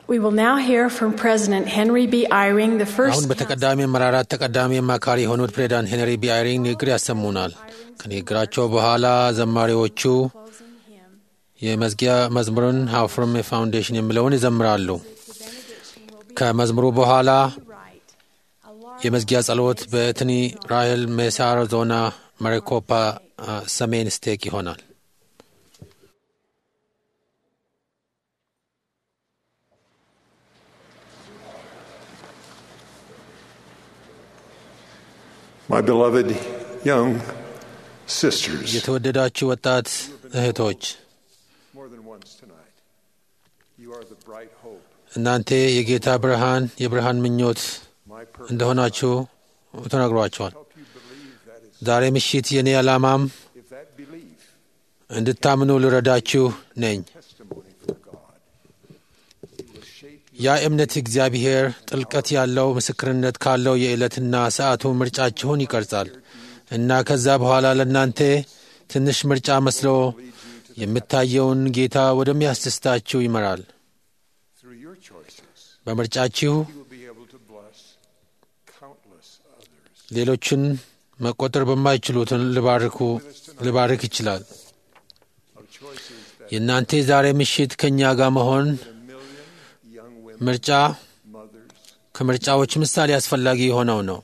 We will now hear from President Henry B. Eyring, the አሁን first በተቀዳሚ አመራራት ተቀዳሚ አማካሪ የሆኑት ፕሬዚዳንት ሄንሪ ቢ አይሪንግ ንግግር ያሰሙናል። ከንግግራቸው በኋላ ዘማሪዎቹ የመዝጊያ መዝሙርን ሃው ፍሮም ፋውንዴሽን የሚለውን ይዘምራሉ። ከመዝሙሩ በኋላ የመዝጊያ ጸሎት በእትኒ ራይል ሜሳ አሪዞና ማሪኮፓ አ፣ ሰሜን ስቴክ ይሆናል። My beloved young sisters, የተወደዳችሁ ወጣት እህቶች more than once tonight, you are the bright hope. እናንተ የጌታ ብርሃን የብርሃን ምኞት My purpose እንደሆናችሁ ተነግሯቸዋል። ዛሬ ምሽት የእኔ ዓላማም if that belief, እንድታምኑ ልረዳችሁ ነኝ። testimony for God, it will shape ያ እምነት እግዚአብሔር ጥልቀት ያለው ምስክርነት ካለው የዕለትና ሰዓቱ ምርጫችሁን ይቀርጻል እና ከዛ በኋላ ለእናንተ ትንሽ ምርጫ መስሎ የምታየውን ጌታ ወደሚያስደስታችሁ ይመራል። through your choices. በምርጫችሁ You will be able to bless countless others. ሌሎችን መቆጠር በማይችሉትን ልባርኩ ልባርክ ይችላል። Of choices that የእናንተ ዛሬ ምሽት ከእኛ ጋር መሆን a million young women, ምርጫ mothers, ከምርጫዎች ምሳሌ አስፈላጊ የሆነው ነው።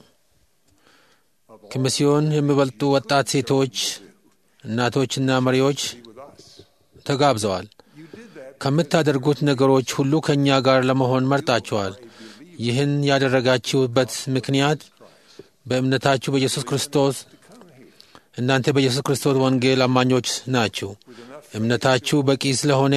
ከሚስዮን የሚበልጡ ወጣት ሴቶች፣ እናቶችና መሪዎች be with us. ተጋብዘዋል። You did that ከምታደርጉት ነገሮች ሁሉ ከእኛ ጋር ለመሆን መርጣችኋል። ይህን ያደረጋችሁበት ምክንያት በእምነታችሁ በኢየሱስ ክርስቶስ እናንተ በኢየሱስ ክርስቶስ ወንጌል አማኞች ናችሁ። እምነታችሁ በቂ ስለሆነ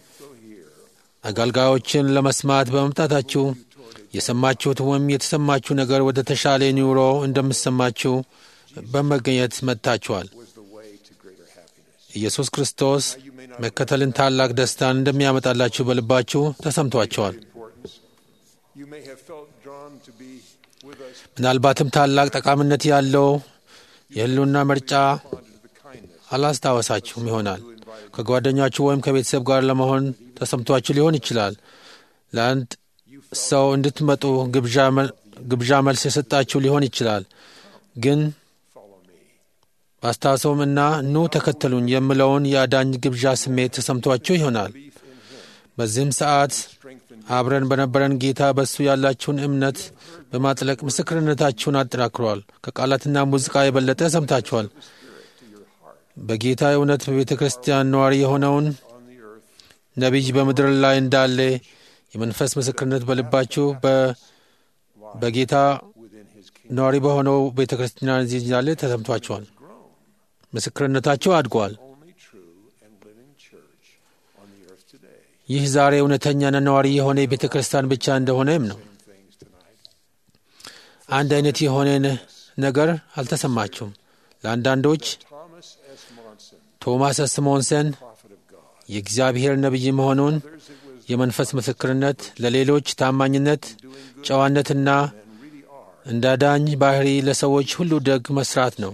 አገልጋዮችን ለመስማት በመምጣታችሁ የሰማችሁት ወይም የተሰማችሁ ነገር ወደ ተሻለ ኑሮ እንደምሰማችሁ በመገኘት መጥታችኋል። was the way to greater happiness. ኢየሱስ ክርስቶስ መከተልን ታላቅ ደስታን እንደሚያመጣላችሁ በልባችሁ ተሰምቷቸዋል። Importance. You may have felt drawn to be with us ምናልባትም ታላቅ ጠቃሚነት ያለው የህልውና ምርጫ responded to the kindness አላስታወሳችሁም ይሆናል። ከጓደኛችሁ ወይም ከቤተሰብ ጋር ለመሆን ተሰምቷችሁ ሊሆን ይችላል። ለአንድ ሰው እንድትመጡ ግብዣ መ- ግብዣ መልስ የሰጣችሁ ሊሆን ይችላል። ግን follow me. ባስታውሰውም እና ኑ ተከተሉኝ የምለውን የአዳኝ ግብዣ ስሜት ተሰምቷችሁ ይሆናል። በዚህም ሰዓት አብረን በነበረን ጌታ በሱ ያላችሁን እምነት በማጥለቅ ምስክርነታችሁን አጠናክሯል። ከቃላትና ሙዚቃ የበለጠ ሰምታችኋል። በጌታ እውነት በቤተ ክርስቲያን ነዋሪ የሆነውን ነቢይ በምድር ላይ እንዳለ የመንፈስ ምስክርነት በልባችሁ በ- በጌታ ነዋሪ በሆነው ቤተ ክርስቲያን እዚህ እንዳለ ተሰምቷችኋል። ምስክርነታችሁ አድጓል። Only true and living church on the earth today. ይህ ዛሬ እውነተኛና ነዋሪ የሆነ ቤተ ክርስቲያን ብቻ እንደሆነም ነው። Things tonight. አንድ አይነት የሆነ ነ- ነገር አልተሰማችሁም። ለአንዳንዶች Thomas S. Monson, ቶማስ ስሞንሰን prophet of God. የእግዚአብሔር ነቢይ መሆኑን የመንፈስ ምስክርነት፣ ለሌሎች ታማኝነት፣ ጨዋነትና እንደ አዳኝ ባህሪ ለሰዎች ሁሉ ደግ መስራት ነው።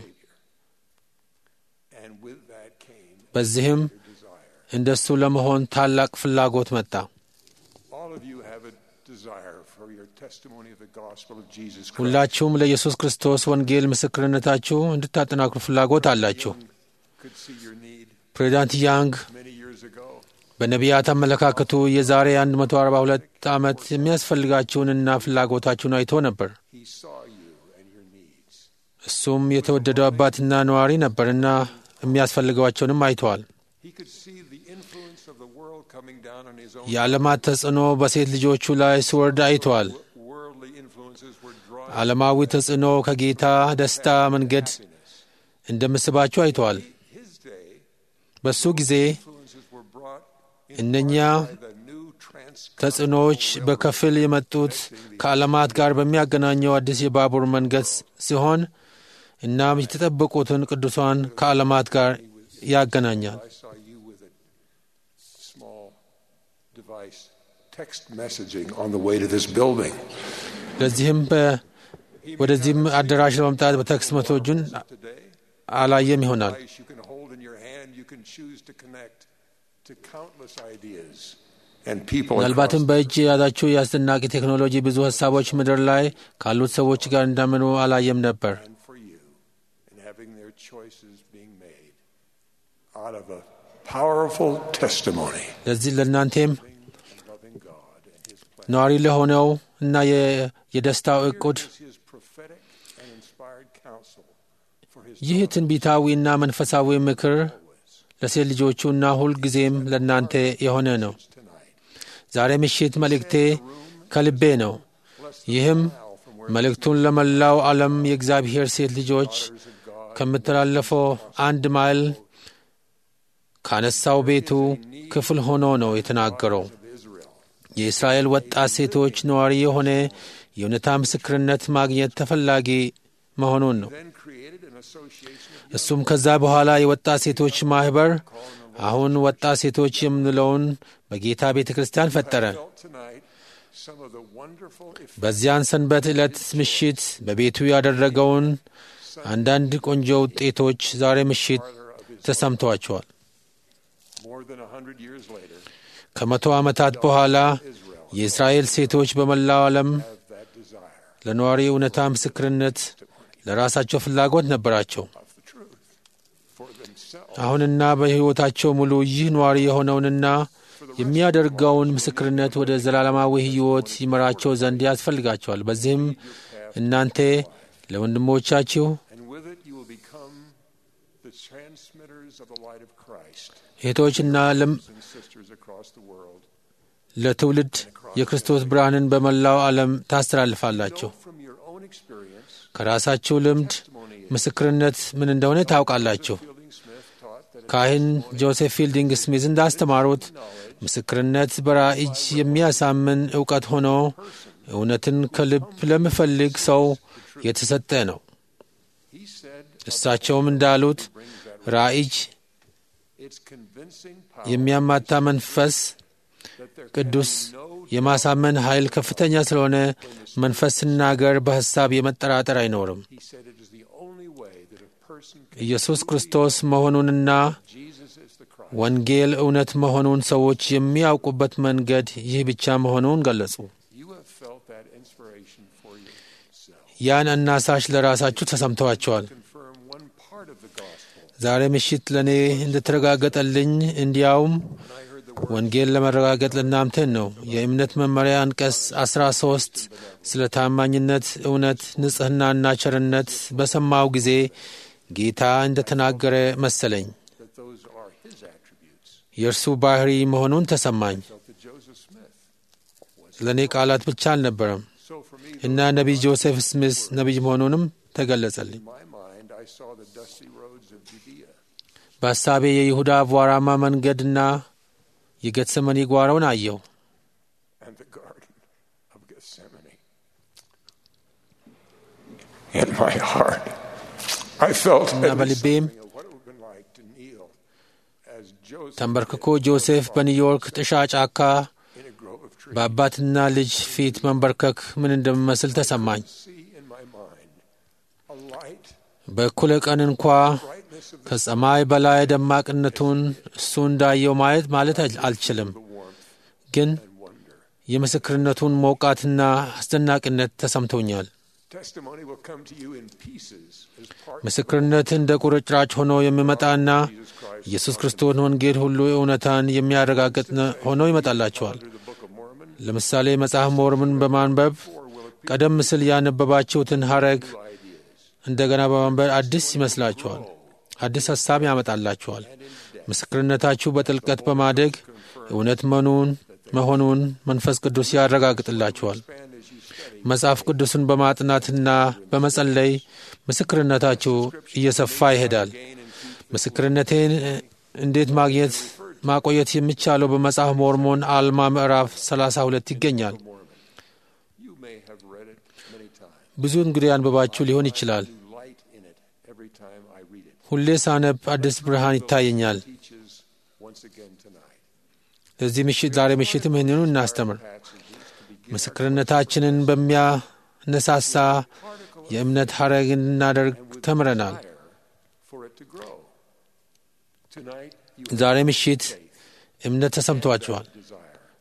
And with that came በዚህም እንደሱ ለመሆን ታላቅ ፍላጎት መጣ። all of you have a desire for your testimony of the gospel of Jesus Christ. ሁላችሁም ለኢየሱስ ክርስቶስ ወንጌል ምስክርነታችሁ እንድታጠናክሩ ፍላጎት አላችሁ። Could see your need ፕሬዚዳንት ያንግ many years ago. በነቢያት አመለካከቱ የዛሬ 142 ዓመት የሚያስፈልጋችሁንና ፍላጎታችሁን አይቶ ነበር። He saw you and your needs. እሱም የተወደደው አባትና ነዋሪ ነበርና የሚያስፈልጓቸውንም አይተዋል። He could see the influence of the world coming down on his own. የዓለማት ተጽዕኖ በሴት ልጆቹ ላይ ሲወርድ አይተዋል። Worldly influences were drawing ዓለማዊ ተጽዕኖ ከጌታ ደስታ መንገድ እንደምስባችሁ አይተዋል። his day. በሱ ጊዜ Influences were brought in እነኛ by the new trans ተጽዕኖዎች በከፊል የመጡት ከዓለማት ጋር በሚያገናኘው አዲስ የባቡር መንገድ ሲሆን እናም የተጠበቁትን ቅዱሳን ከዓለማት ጋር ያገናኛል። I saw you with a small device text messaging on the way to this building. ለዚህም በ- ወደዚህም አዳራሽ ለመምጣት በቴክስት መቶጁን Today, አላየም ይሆናል። device you can hold in your hand, you can choose to connect to countless ideas and people across ምናልባትም በእጅ የያዛቸው የአስደናቂ ቴክኖሎጂ ብዙ ሀሳቦች ምድር ላይ ካሉት ሰዎች ጋር እንደምኑ አላየም ነበር። and for you in having their choices being made out of a powerful testimony ለዚህ ለእናንቴም of loving God and His plan. ነዋሪ ለሆነው እና የ- የደስታው እቁድ Here is His prophetic and inspired counsel for His ይህ ትንቢታዊና መንፈሳዊ ምክር ለሴት ልጆቹና ሁልጊዜም ለእናንተ የሆነ ነው። tonight. ዛሬ ምሽት መልእክቴ ከልቤ ነው። ይህም መልእክቱን ለመላው ዓለም የእግዚአብሔር ሴት ልጆች ከምተላለፈው አንድ ማይል ካነሳው ቤቱ ክፍል ሆኖ ነው የተናገረው። የእስራኤል ወጣት ሴቶች ነዋሪ የሆነ የእውነታ ምስክርነት ማግኘት ተፈላጊ መሆኑን ነው። Then created an association of እሱም ከዛ በኋላ የወጣት ሴቶች ማኅበር አሁን ወጣት ሴቶች የምንለውን በጌታ ቤተ ክርስቲያን ፈጠረ። felt tonight some of the wonderful effects በዚያን ሰንበት ዕለት ምሽት በቤቱ ያደረገውን አንዳንድ ቆንጆ ውጤቶች ዛሬ ምሽት ተሰምተዋቸዋል። more than a hundred years later ከመቶ ዓመታት በኋላ የእስራኤል ሴቶች በመላው ዓለም have that desire ለነዋሪ እውነታ ምስክርነት ለራሳቸው ፍላጎት ነበራቸው። of the truth for themselves አሁንና በሕይወታቸው ሙሉ ይህ ነዋሪ የሆነውንና የሚያደርገውን ምስክርነት ወደ ዘላለማዊ ሕይወት ይመራቸው ዘንድ ያስፈልጋቸዋል። በዚህም እናንተ ለወንድሞቻችሁ and with it you will become the transmitters of the light of Christ እህቶችና ለም- and sisters across the world ለትውልድ የክርስቶስ ብርሃንን በመላው ዓለም ታስተላልፋላችሁ። know from your own experience ከራሳችሁ ልምድ ምስክርነት ምን እንደሆነ ታውቃላችሁ። Fielding Smith taught that ካህን ጆሴፍ ፊልዲንግ ስሚዝ እንዳስተማሩት ምስክርነት በራእይ የሚያሳምን እውቀት ሆኖ እውነትን ከልብ ለሚፈልግ ሰው የተሰጠ ነው። he said እሳቸውም እንዳሉት ራእይ it's convincing power የሚያማታ መንፈስ that there ቅዱስ can be no የማሳመን ኃይል ከፍተኛ ስለሆነ መንፈስ ሲናገር በሐሳብ የመጠራጠር አይኖርም። he said it is the only way that a person can ኢየሱስ ክርስቶስ መሆኑንና Jesus is the Christ ወንጌል እውነት መሆኑን ሰዎች የሚያውቁበት መንገድ ይህ ብቻ መሆኑን ገለጹ። you have felt that inspiration for yourself ያን አናሳሽ ለራሳችሁ ተሰምተዋቸዋል። confirm one part of the gospel ዛሬ ምሽት ለእኔ እንደተረጋገጠልኝ እንዲያውም ወንጌል ለመረጋገጥ ለእናንተን ነው። የእምነት መመሪያ አንቀጽ አስራ ሶስት ስለ ታማኝነት፣ እውነት፣ ንጽሕናና ቸርነት በሰማው ጊዜ ጌታ እንደተናገረ መሰለኝ። that those are his attributes የእርሱ ባህሪ መሆኑን ተሰማኝ። felt that Joseph Smith ለእኔ ቃላት ብቻ አልነበረም so for me እና ነቢይ ጆሴፍ ስሚስ ነቢይ መሆኑንም ተገለጸልኝ። in my mind I saw the dusty roads of Judea በሐሳቤ የይሁዳ አቧራማ መንገድና የጌተሰመኒ ጓሮውን አየሁ። and the garden of Gethsemane in my heart I felt እና at least በልቤም something of what it would have been like to kneel as Joseph ተንበርክኮ ጆሴፍ በኒውዮርክ ጥሻ ጫካ in a grove of trees በአባትና ልጅ ፊት መንበርከክ ምን እንደሚመስል ተሰማኝ። see in my mind a light በእኩለ ቀን እንኳ brightness of the ከሰማይ በላይ ደማቅነቱን እሱ እንዳየው ማየት ማለት አል- አልችልም፣ warmth ግን and wonder የምስክርነቱን ሞቃትና አስደናቂነት ተሰምቶኛል። testimony will come to you in pieces as part ምስክርነት እንደ ቁርጭራጭ ሆኖ የሚመጣና of Jesus Christ ኢየሱስ ክርስቶስን ወንጌል ሁሉ እውነታን የሚያረጋግጥ ነ- ሆኖ ይመጣላቸዋል። through the Book of Mormon ለምሳሌ መጽሐፍ ሞርምን በማንበብ ቀደም ሲል ያነበባችሁትን ሐረግ እንደገና በማንበብ አዲስ ይመስላችኋል። አዲስ ሐሳብ ያመጣላችኋል። ምስክርነታችሁ በጥልቀት በማደግ እውነት መኑን መሆኑን መንፈስ ቅዱስ ያረጋግጥላችኋል። መጽሐፍ ቅዱስን በማጥናትና በመጸለይ ምስክርነታችሁ እየሰፋ ይሄዳል። ምስክርነቴን እንዴት ማግኘት ማቆየት የሚቻለው በመጽሐፍ ሞርሞን አልማ ምዕራፍ 32 ይገኛል። you may have read it many times ብዙ እንግዲህ አንብባችሁ ሊሆን ይችላል። new light in it every time I read it ሁሌ ሳነብ አዲስ ብርሃን ይታየኛል። teaches once again tonight ለዚህ ምሽት ዛሬ ምሽትም ይህንኑ እናስተምር። passages to begin ምስክርነታችንን በሚያነሳሳ የእምነት ሐረግ እንድናደርግ ተምረናል። desire for it to grow tonight you ዛሬ ምሽት እምነት ተሰምቷችኋል። desire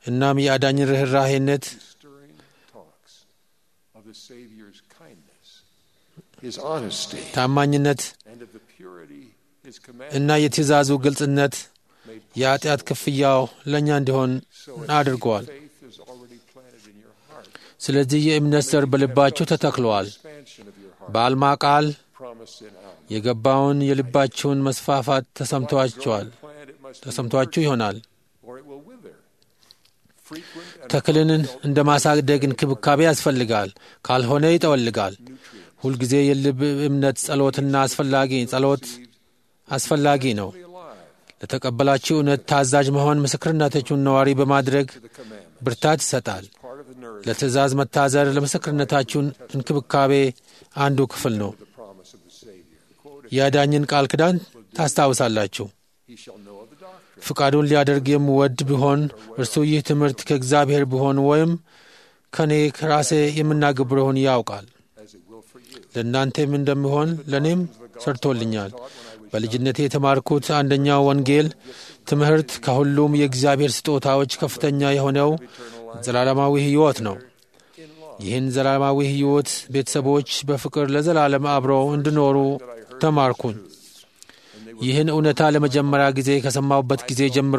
እናም የአዳኝን ርኅራሄነት stirring talks of the Savior's kindness, His honesty, ታማኝነት and of the purity His እና commandments የትእዛዙ ግልጽነት የኃጢአት ክፍያው ለእኛ እንዲሆን አድርገዋል። faith is already planted in your heart. ስለዚህ የእምነት ዘር በልባችሁ ተተክለዋል። Expansion of your heart በአልማ ቃል promised in Alma. የገባውን የልባችሁን መስፋፋት ተሰምቷችኋል Plant it must be ተሰምቷችሁ ይሆናል። or it will wither. Frequent and ተክልን እንደ ማሳደግ እንክብካቤ ያስፈልጋል፣ ካልሆነ ይጠወልጋል። ሁልጊዜ የልብ እምነት ጸሎትና አስፈላጊ ጸሎት አስፈላጊ ነው። ለተቀበላችሁ እውነት ታዛዥ መሆን ምስክርነታችሁን ነዋሪ በማድረግ ብርታት ይሰጣል። part of the nourishment ለትእዛዝ መታዘር ለምስክርነታችሁን እንክብካቤ አንዱ ክፍል ነው። of the promise of the Savior. Quote, የአዳኝን ቃል ኪዳን ታስታውሳላችሁ። He shall know of the doctrine. ፍቃዱን ሊያደርግ የምወድ ቢሆን እርሱ ይህ ትምህርት ከእግዚአብሔር ቢሆን ወይም ከእኔ ከራሴ የምናገብረውን ያውቃል። as it will for you. ለእናንተም እንደሚሆን ለእኔም ሰርቶልኛል። በልጅነቴ የተማርኩት አንደኛው ወንጌል ትምህርት ከሁሉም የእግዚአብሔር ስጦታዎች ከፍተኛ የሆነው ዘላለማዊ ሕይወት ነው። ይህን ዘላለማዊ ሕይወት ቤተሰቦች በፍቅር ለዘላለም አብረው እንዲኖሩ ተማርኩኝ። ይህን እውነታ ለመጀመሪያ ጊዜ ከሰማሁበት ጊዜ ጀምሮ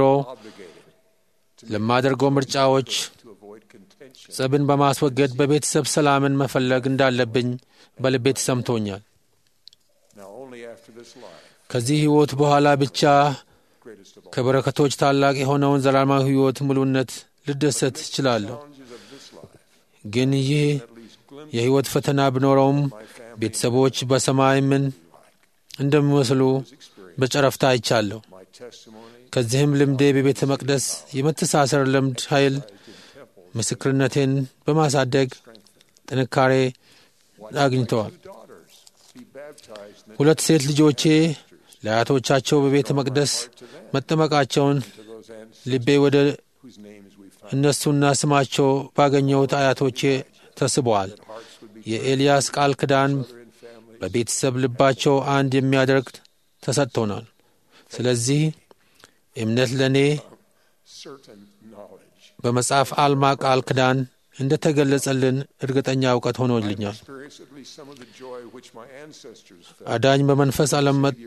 ለማደርገው ምርጫዎች To avoid contention. ጸብን በማስወገድ በቤተሰብ ሰላምን መፈለግ እንዳለብኝ በልቤ ተሰምቶኛል። Now only after this life, ከዚህ ሕይወት በኋላ ብቻ greatest of all ከበረከቶች ታላቅ የሆነውን ዘላለማዊ ሕይወት ሙሉነት ልደሰት እችላለሁ። challenges of this life, ግን ይህ at least glimpse የሕይወት ፈተና ቢኖረውም ቤተሰቦች በሰማይ ምን እንደሚመስሉ በጨረፍታ አይቻለሁ። my testimony ከዚህም ልምዴ በቤተ መቅደስ የመተሳሰር ልምድ ኃይል ምስክርነቴን በማሳደግ ጥንካሬ አግኝተዋል። two daughters be baptized in the ሁለት ሴት ልጆቼ ለአያቶቻቸው በቤተ መቅደስ መጠመቃቸውን to those ancestors ልቤ ወደ whose names we find. እነሱና ስማቸው ባገኘሁት አያቶቼ ተስበዋል። የኤልያስ ቃል ኪዳን በቤተሰብ ልባቸው አንድ የሚያደርግ ተሰጥቶናል። ስለዚህ እምነት ለእኔ Certain knowledge. በመጽሐፍ አልማ ቃል ኪዳን እንደ ተገለጸልን እርግጠኛ እውቀት ሆኖልኛል። Experience at least some of the joy which my ancestors felt. አዳኝ በመንፈስ ዓለም መጥቶ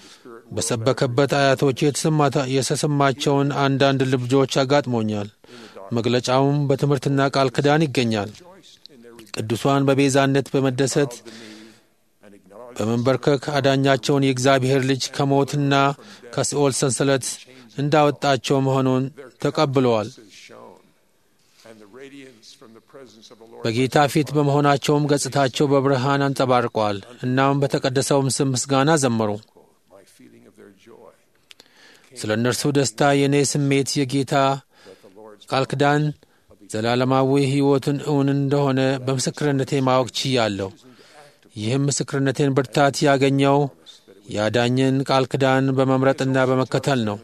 በሰበከበት አያቶቼ የተሰማታ- የተሰማቸውን አንዳንድ ልብጆች አጋጥሞኛል። መግለጫውም በትምህርትና ቃል ኪዳን ይገኛል። ቅዱሷን በቤዛነት በመደሰት and acknowledge በመንበርከክ አዳኛቸውን የእግዚአብሔር ልጅ ከሞትና ከሲኦል ሰንሰለት እንዳወጣቸው መሆኑን ተቀብለዋል። is shown, and the radiance from the presence of the Lord በጌታ ፊት በመሆናቸውም ገጽታቸው በብርሃን አንጸባርቀዋል። እናም በተቀደሰውም ስም ምስጋና ዘመሩ። my feeling of their joy. ስለ እነርሱ ደስታ የእኔ ስሜት የጌታ ቃል ኪዳን ዘላለማዊ ሕይወትን እውን እንደሆነ በምስክርነቴ ማወቅ ችያለሁ። ይህም ምስክርነቴን ብርታት ያገኘው የአዳኝን ቃል ኪዳን በመምረጥና በመከተል ነው።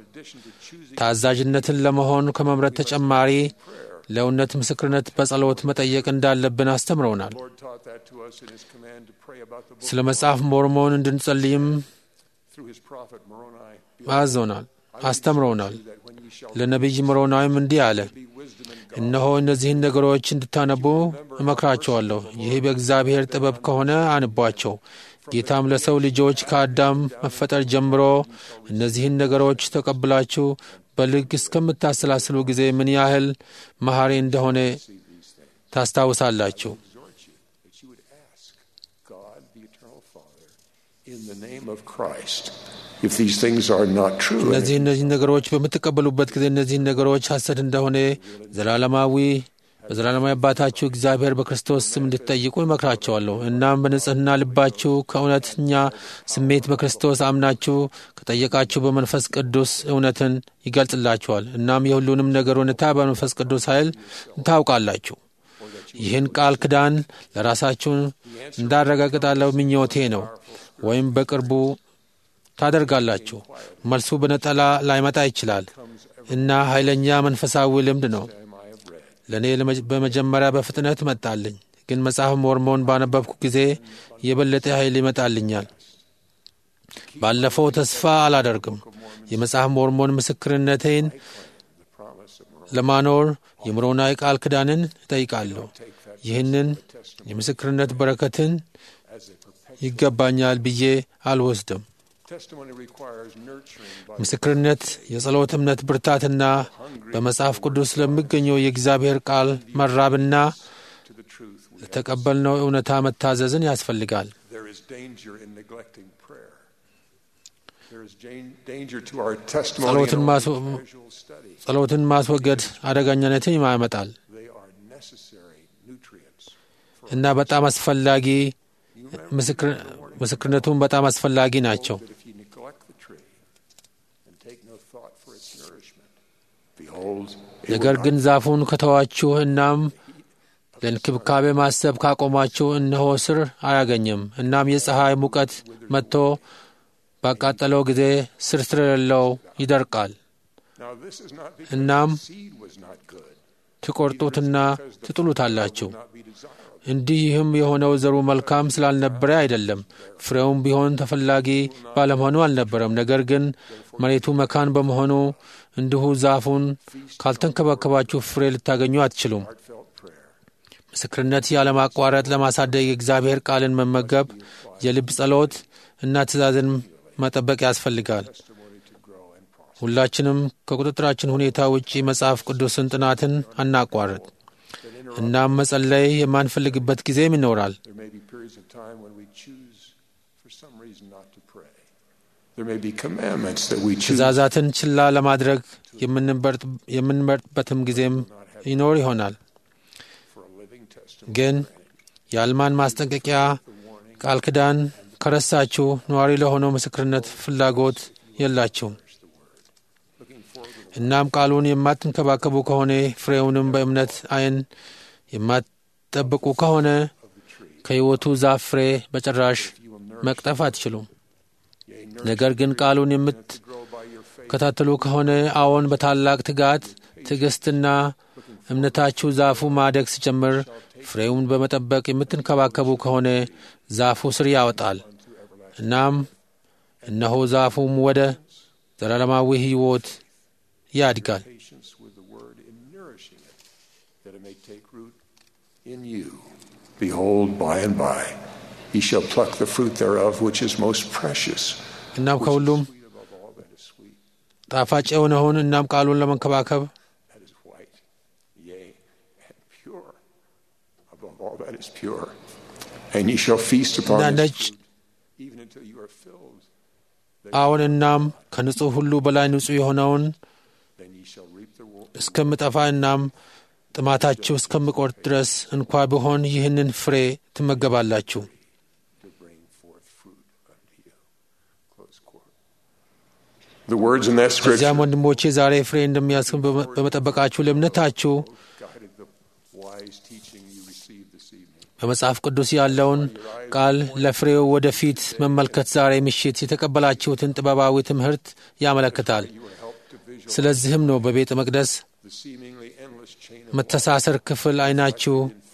ታዛዥነትን ለመሆን ከመምረጥ ተጨማሪ ለእውነት ምስክርነት በጸሎት መጠየቅ እንዳለብን አስተምረውናል። Lord taught that to us in His command to pray about the book ስለ መጽሐፍ ሞርሞን እንድንጸልይም through His prophet Moroni. አዞናል፣ አስተምረውናል። That when you shall ለነቢይ ሞሮናዊም እንዲህ አለ፣ be wisdom and እነሆ እነዚህን ነገሮች እንድታነቡ እመክራቸዋለሁ። ይህ በእግዚአብሔር ጥበብ ከሆነ አንቧቸው። ጌታም ለሰው ልጆች ከአዳም መፈጠር ጀምሮ እነዚህን ነገሮች ተቀብላችሁ በልግ እስከምታሰላስሉ ጊዜ ምን ያህል መሐሪ እንደሆነ ታስታውሳላችሁ። exhort you that you would ask God, the eternal Father, in the name of Christ, if these things are not true. and እነዚህ እነዚህ ነገሮች በምትቀበሉበት ጊዜ እነዚህን ነገሮች ሐሰት እንደሆነ ዘላለማዊ በዘላለማዊ አባታችሁ እግዚአብሔር በክርስቶስ ስም እንድትጠይቁ ይመክራቸዋለሁ። እናም በንጽሕና ልባችሁ ከእውነተኛ ስሜት በክርስቶስ አምናችሁ ከጠየቃችሁ በመንፈስ ቅዱስ እውነትን ይገልጽላችኋል። እናም የሁሉንም ነገር እውነታ በመንፈስ ቅዱስ ኃይል ታውቃላችሁ። ይህን ቃል ኪዳን ለራሳችሁ እንዳረጋግጣለሁ ምኞቴ ነው። ወይም በቅርቡ ታደርጋላችሁ። መልሱ በነጠላ ላይመጣ ይችላል እና ኃይለኛ መንፈሳዊ ልምድ ነው። ለእኔ ለመ- በመጀመሪያ በፍጥነት መጣልኝ፣ ግን መጽሐፍ ሞርሞን ባነበብኩ ጊዜ የበለጠ ኃይል ይመጣልኛል። ባለፈው ተስፋ አላደርግም። የመጽሐፍ ሞርሞን ምስክርነቴን ለማኖር የምሮናዊ ቃል ኪዳንን እጠይቃለሁ። ይህንን የምስክርነት በረከትን ይገባኛል ብዬ አልወስድም። ምስክርነት የጸሎት እምነት ብርታትና በመጽሐፍ ቅዱስ ስለሚገኘው የእግዚአብሔር ቃል መራብና ለተቀበልነው እውነታ መታዘዝን ያስፈልጋል። ጸሎትን ማስወገድ አደገኛነትን ያመጣል እና በጣም አስፈላጊ ምስክርነቱን በጣም አስፈላጊ ናቸው። ነገር ግን ዛፉን ከተዋችሁ እናም ለእንክብካቤ ማሰብ ካቆማችሁ እነሆ ስር አያገኝም። እናም የፀሐይ ሙቀት መጥቶ ባቃጠለው ጊዜ ስር ስለሌለው ይደርቃል። እናም ትቆርጡትና ትጥሉታላችሁ። እንዲህም የሆነው ዘሩ መልካም ስላልነበረ አይደለም፣ ፍሬውም ቢሆን ተፈላጊ ባለመሆኑ አልነበረም። ነገር ግን መሬቱ መካን በመሆኑ እንዲሁ ዛፉን ካልተንከባከባችሁ ፍሬ ልታገኙ አትችሉም። ምስክርነት ያለማቋረጥ ለማሳደግ የእግዚአብሔር ቃልን መመገብ፣ የልብ ጸሎት እና ትእዛዝን መጠበቅ ያስፈልጋል። ሁላችንም ከቁጥጥራችን ሁኔታ ውጪ መጽሐፍ ቅዱስን ጥናትን አናቋርጥ። እናም መጸለይ የማንፈልግበት ጊዜም ይኖራል። ትእዛዛትን ችላ ለማድረግ የምንመርጥበትም ጊዜም ይኖር ይሆናል። ግን የአልማን ማስጠንቀቂያ ቃል ኪዳን ከረሳችሁ ነዋሪ ለሆነው ምስክርነት ፍላጎት የላችሁም። እናም ቃሉን የማትንከባከቡ ከሆነ ፍሬውንም በእምነት ዓይን የማትጠብቁ ከሆነ ከሕይወቱ ዛፍ ፍሬ በጭራሽ መቅጠፍ አትችሉም። ነገር ግን ቃሉን የምትከታተሉ ከሆነ አዎን፣ በታላቅ ትጋት ትዕግሥትና እምነታችሁ ዛፉ ማደግ ሲጀምር ፍሬውን በመጠበቅ የምትንከባከቡ ከሆነ ዛፉ ስር ያወጣል። እናም እነሆ ዛፉም ወደ ዘላለማዊ ሕይወት ያድጋል። Behold, by and by, he shall pluck the fruit thereof, which is most precious. እናም ከሁሉም ጣፋጭ የሆነውን እናም ቃሉን ለመንከባከብ all that is pure. And ye shall feast upon እና its ነጭ fruit, even until you are filled. አዎን እናም ከንጹሕ ሁሉ በላይ ንጹሕ የሆነውን Then ye shall reap the wo- እስከምጠፋ እናም ጥማታችሁ እስከምቆርጥ ድረስ እንኳ ቢሆን ይህንን ፍሬ ትመገባላችሁ። to bring forth fruit unto you. Close quote. The words in that scripture በዚያም ወንድሞቼ ዛሬ ፍሬ እንደሚያስገኝ በመ- በመጠበቃችሁ ለእምነታችሁ guided the wise teaching you received this evening. በመጽሐፍ ቅዱስ ያለውን ቃል ለፍሬው ወደፊት መመልከት ዛሬ ምሽት የተቀበላችሁትን ጥበባዊ ትምህርት ያመለክታል። ስለዚህም ነው በቤተ መቅደስ The seemingly endless chain of መተሳሰር ክፍል አይናችሁ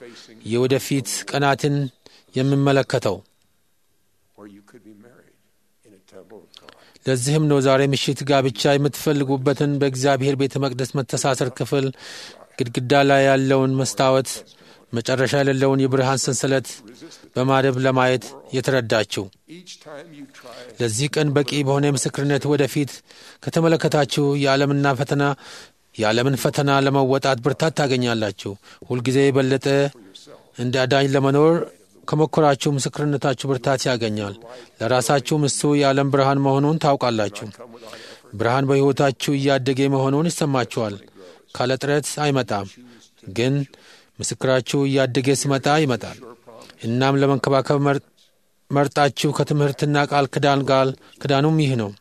የወደፊት ቀናትን የሚመለከተው። where you could be married in a temple of God. ለዚህም ነው ዛሬ ምሽት ጋብቻ የምትፈልጉበትን በእግዚአብሔር ቤተ መቅደስ መተሳሰር ክፍል ግድግዳ ላይ ያለውን መስታወት መጨረሻ የሌለውን የብርሃን ሰንሰለት በማደብ ለማየት የተረዳችው። Each time you try it, ለዚህ ቀን በቂ በሆነ ምስክርነት ወደፊት ከተመለከታችሁ የዓለምና ፈተና የዓለምን ፈተና ለመወጣት ብርታት ታገኛላችሁ። ሁልጊዜ የበለጠ እንደ አዳኝ ለመኖር ከሞከራችሁ ምስክርነታችሁ ብርታት ያገኛል። ለራሳችሁም እሱ የዓለም ብርሃን መሆኑን ታውቃላችሁ። ብርሃን በሕይወታችሁ እያደገ መሆኑን ይሰማችኋል። ካለ ጥረት አይመጣም፣ ግን ምስክራችሁ እያደገ ሲመጣ ይመጣል። እናም ለመንከባከብ መር- መርጣችሁ ከትምህርትና ቃል ክዳን ጋር ክዳኑም ይህ ነው።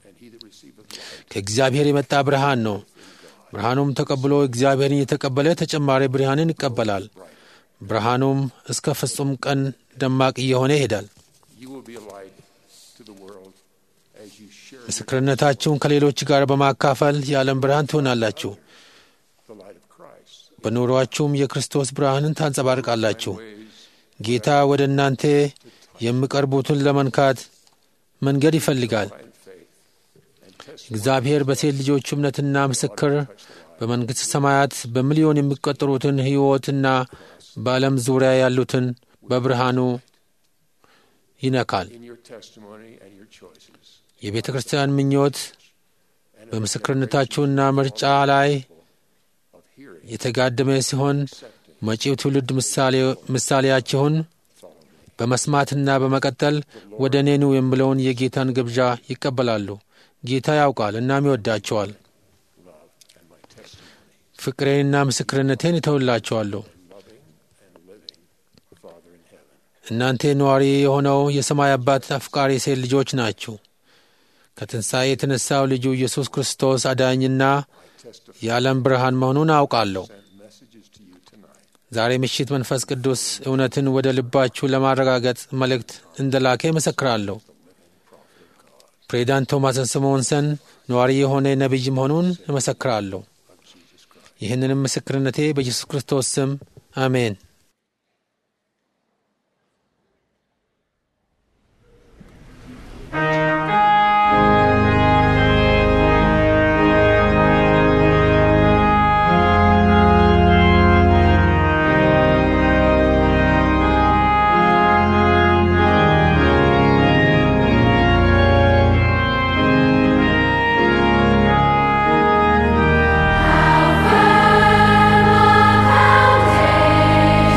ከእግዚአብሔር የመጣ ብርሃን ነው። ብርሃኑም ተቀብሎ እግዚአብሔርን የተቀበለ ተጨማሪ ብርሃንን ይቀበላል። ብርሃኑም እስከ ፍጹም ቀን ደማቅ እየሆነ ይሄዳል። you will be a light to the world as you share ምስክርነታችሁን ከሌሎች ጋር በማካፈል የዓለም ብርሃን ትሆናላችሁ። the light of Christ. በኑሮአችሁም የክርስቶስ ብርሃንን ታንጸባርቃላችሁ። ጌታ ወደ እናንተ የሚቀርቡትን ለመንካት መንገድ ይፈልጋል። እግዚአብሔር በሴት ልጆቹ እምነትና ምስክር በመንግሥተ ሰማያት በሚሊዮን የሚቆጠሩትን ሕይወትና በዓለም ዙሪያ ያሉትን በብርሃኑ ይነካል። in your testimony and your choices. የቤተ ክርስቲያን ምኞት በምስክርነታችሁና ምርጫ ላይ የተጋደመ ሲሆን መጪው ትውልድ ምሳሌያችሁን በመስማትና በመቀጠል ወደ እኔኑ የሚለውን የጌታን ግብዣ ይቀበላሉ። ጌታ ያውቃል እናም ይወዳቸዋል። ፍቅሬንና ምስክርነቴን እተውላቸዋለሁ። እናንተ ነዋሪ የሆነው የሰማይ አባት አፍቃሪ ሴት ልጆች ናችሁ። ከትንሣኤ የተነሳው ልጁ ኢየሱስ ክርስቶስ አዳኝና የዓለም ብርሃን መሆኑን አውቃለሁ። ዛሬ ምሽት መንፈስ ቅዱስ እውነትን ወደ ልባችሁ ለማረጋገጥ መልእክት እንደላከ ይመሰክራለሁ። ፕሬዚዳንት ቶማስ ስምዖንሰን ነዋሪ የሆነ ነቢይ መሆኑን እመሰክራለሁ። ይህንንም ምስክርነቴ በኢየሱስ ክርስቶስ ስም አሜን። Foundation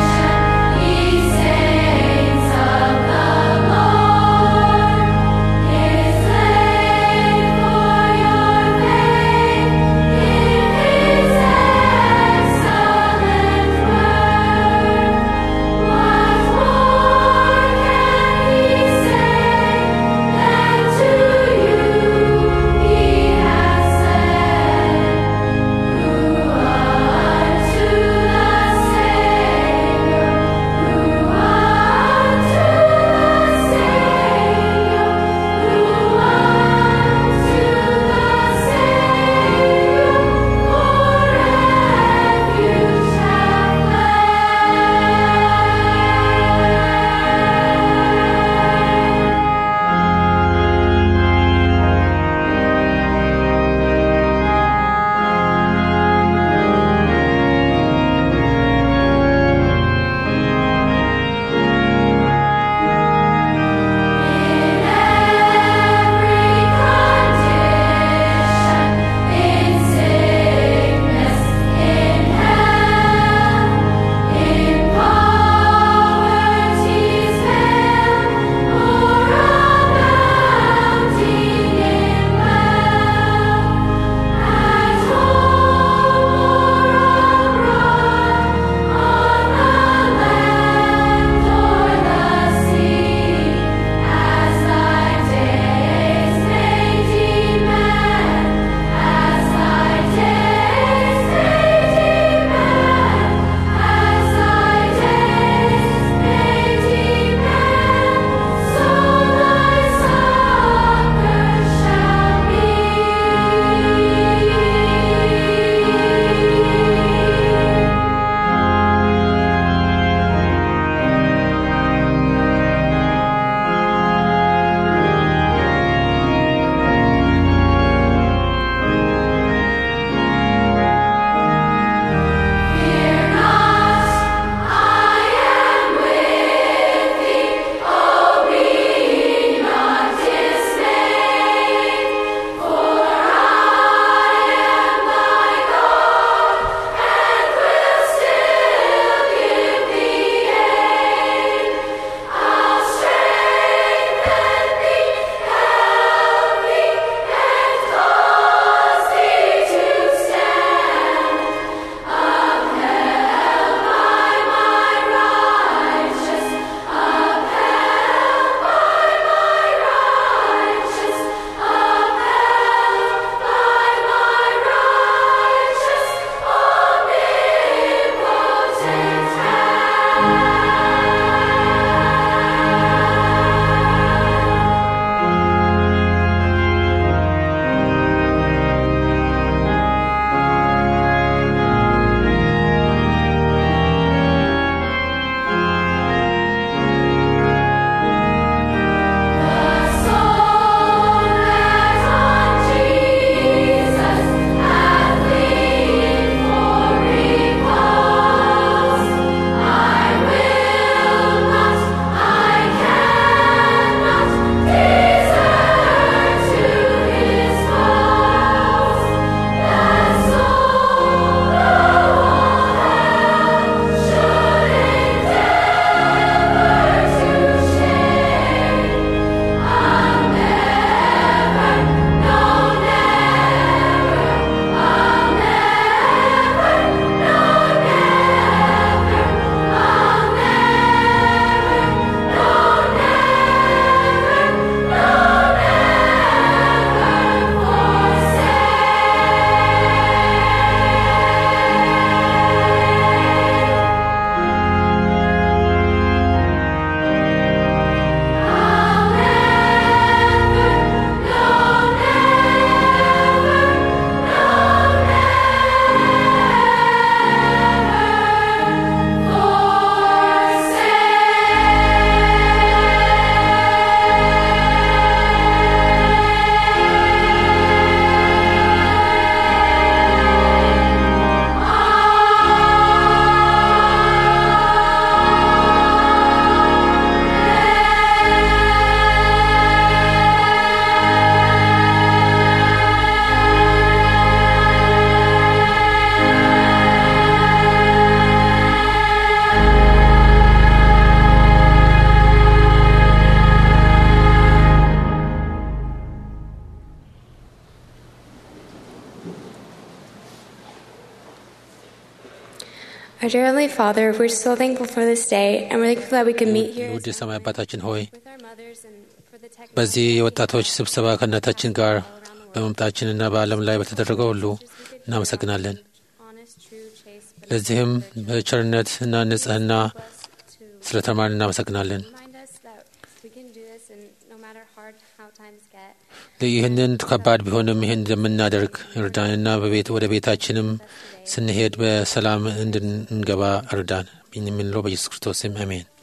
Our dear Heavenly Father, we're so thankful for this day, and we're thankful that we could meet here ውድ የሰማይ አባታችን ሆይ with our mothers and for the technology በዚህ የወጣቶች ስብሰባ ከእናታችን ጋር በመምጣችንና በዓለም ላይ በተደረገው ሁሉ እናመሰግናለን። honest, true, chaste, but ለዚህም በቸርነት እና ንጽህና ስለ ተማርን እናመሰግናለን። remind us that we can do this, and no matter hard how times get, ይህንን ከባድ ቢሆንም ይህን እንደምናደርግ እርዳንና በቤት ወደ ቤታችንም ስንሄድ በሰላም እንድንገባ እርዳን። የምንለው በኢየሱስ ክርስቶስ ስም አሜን።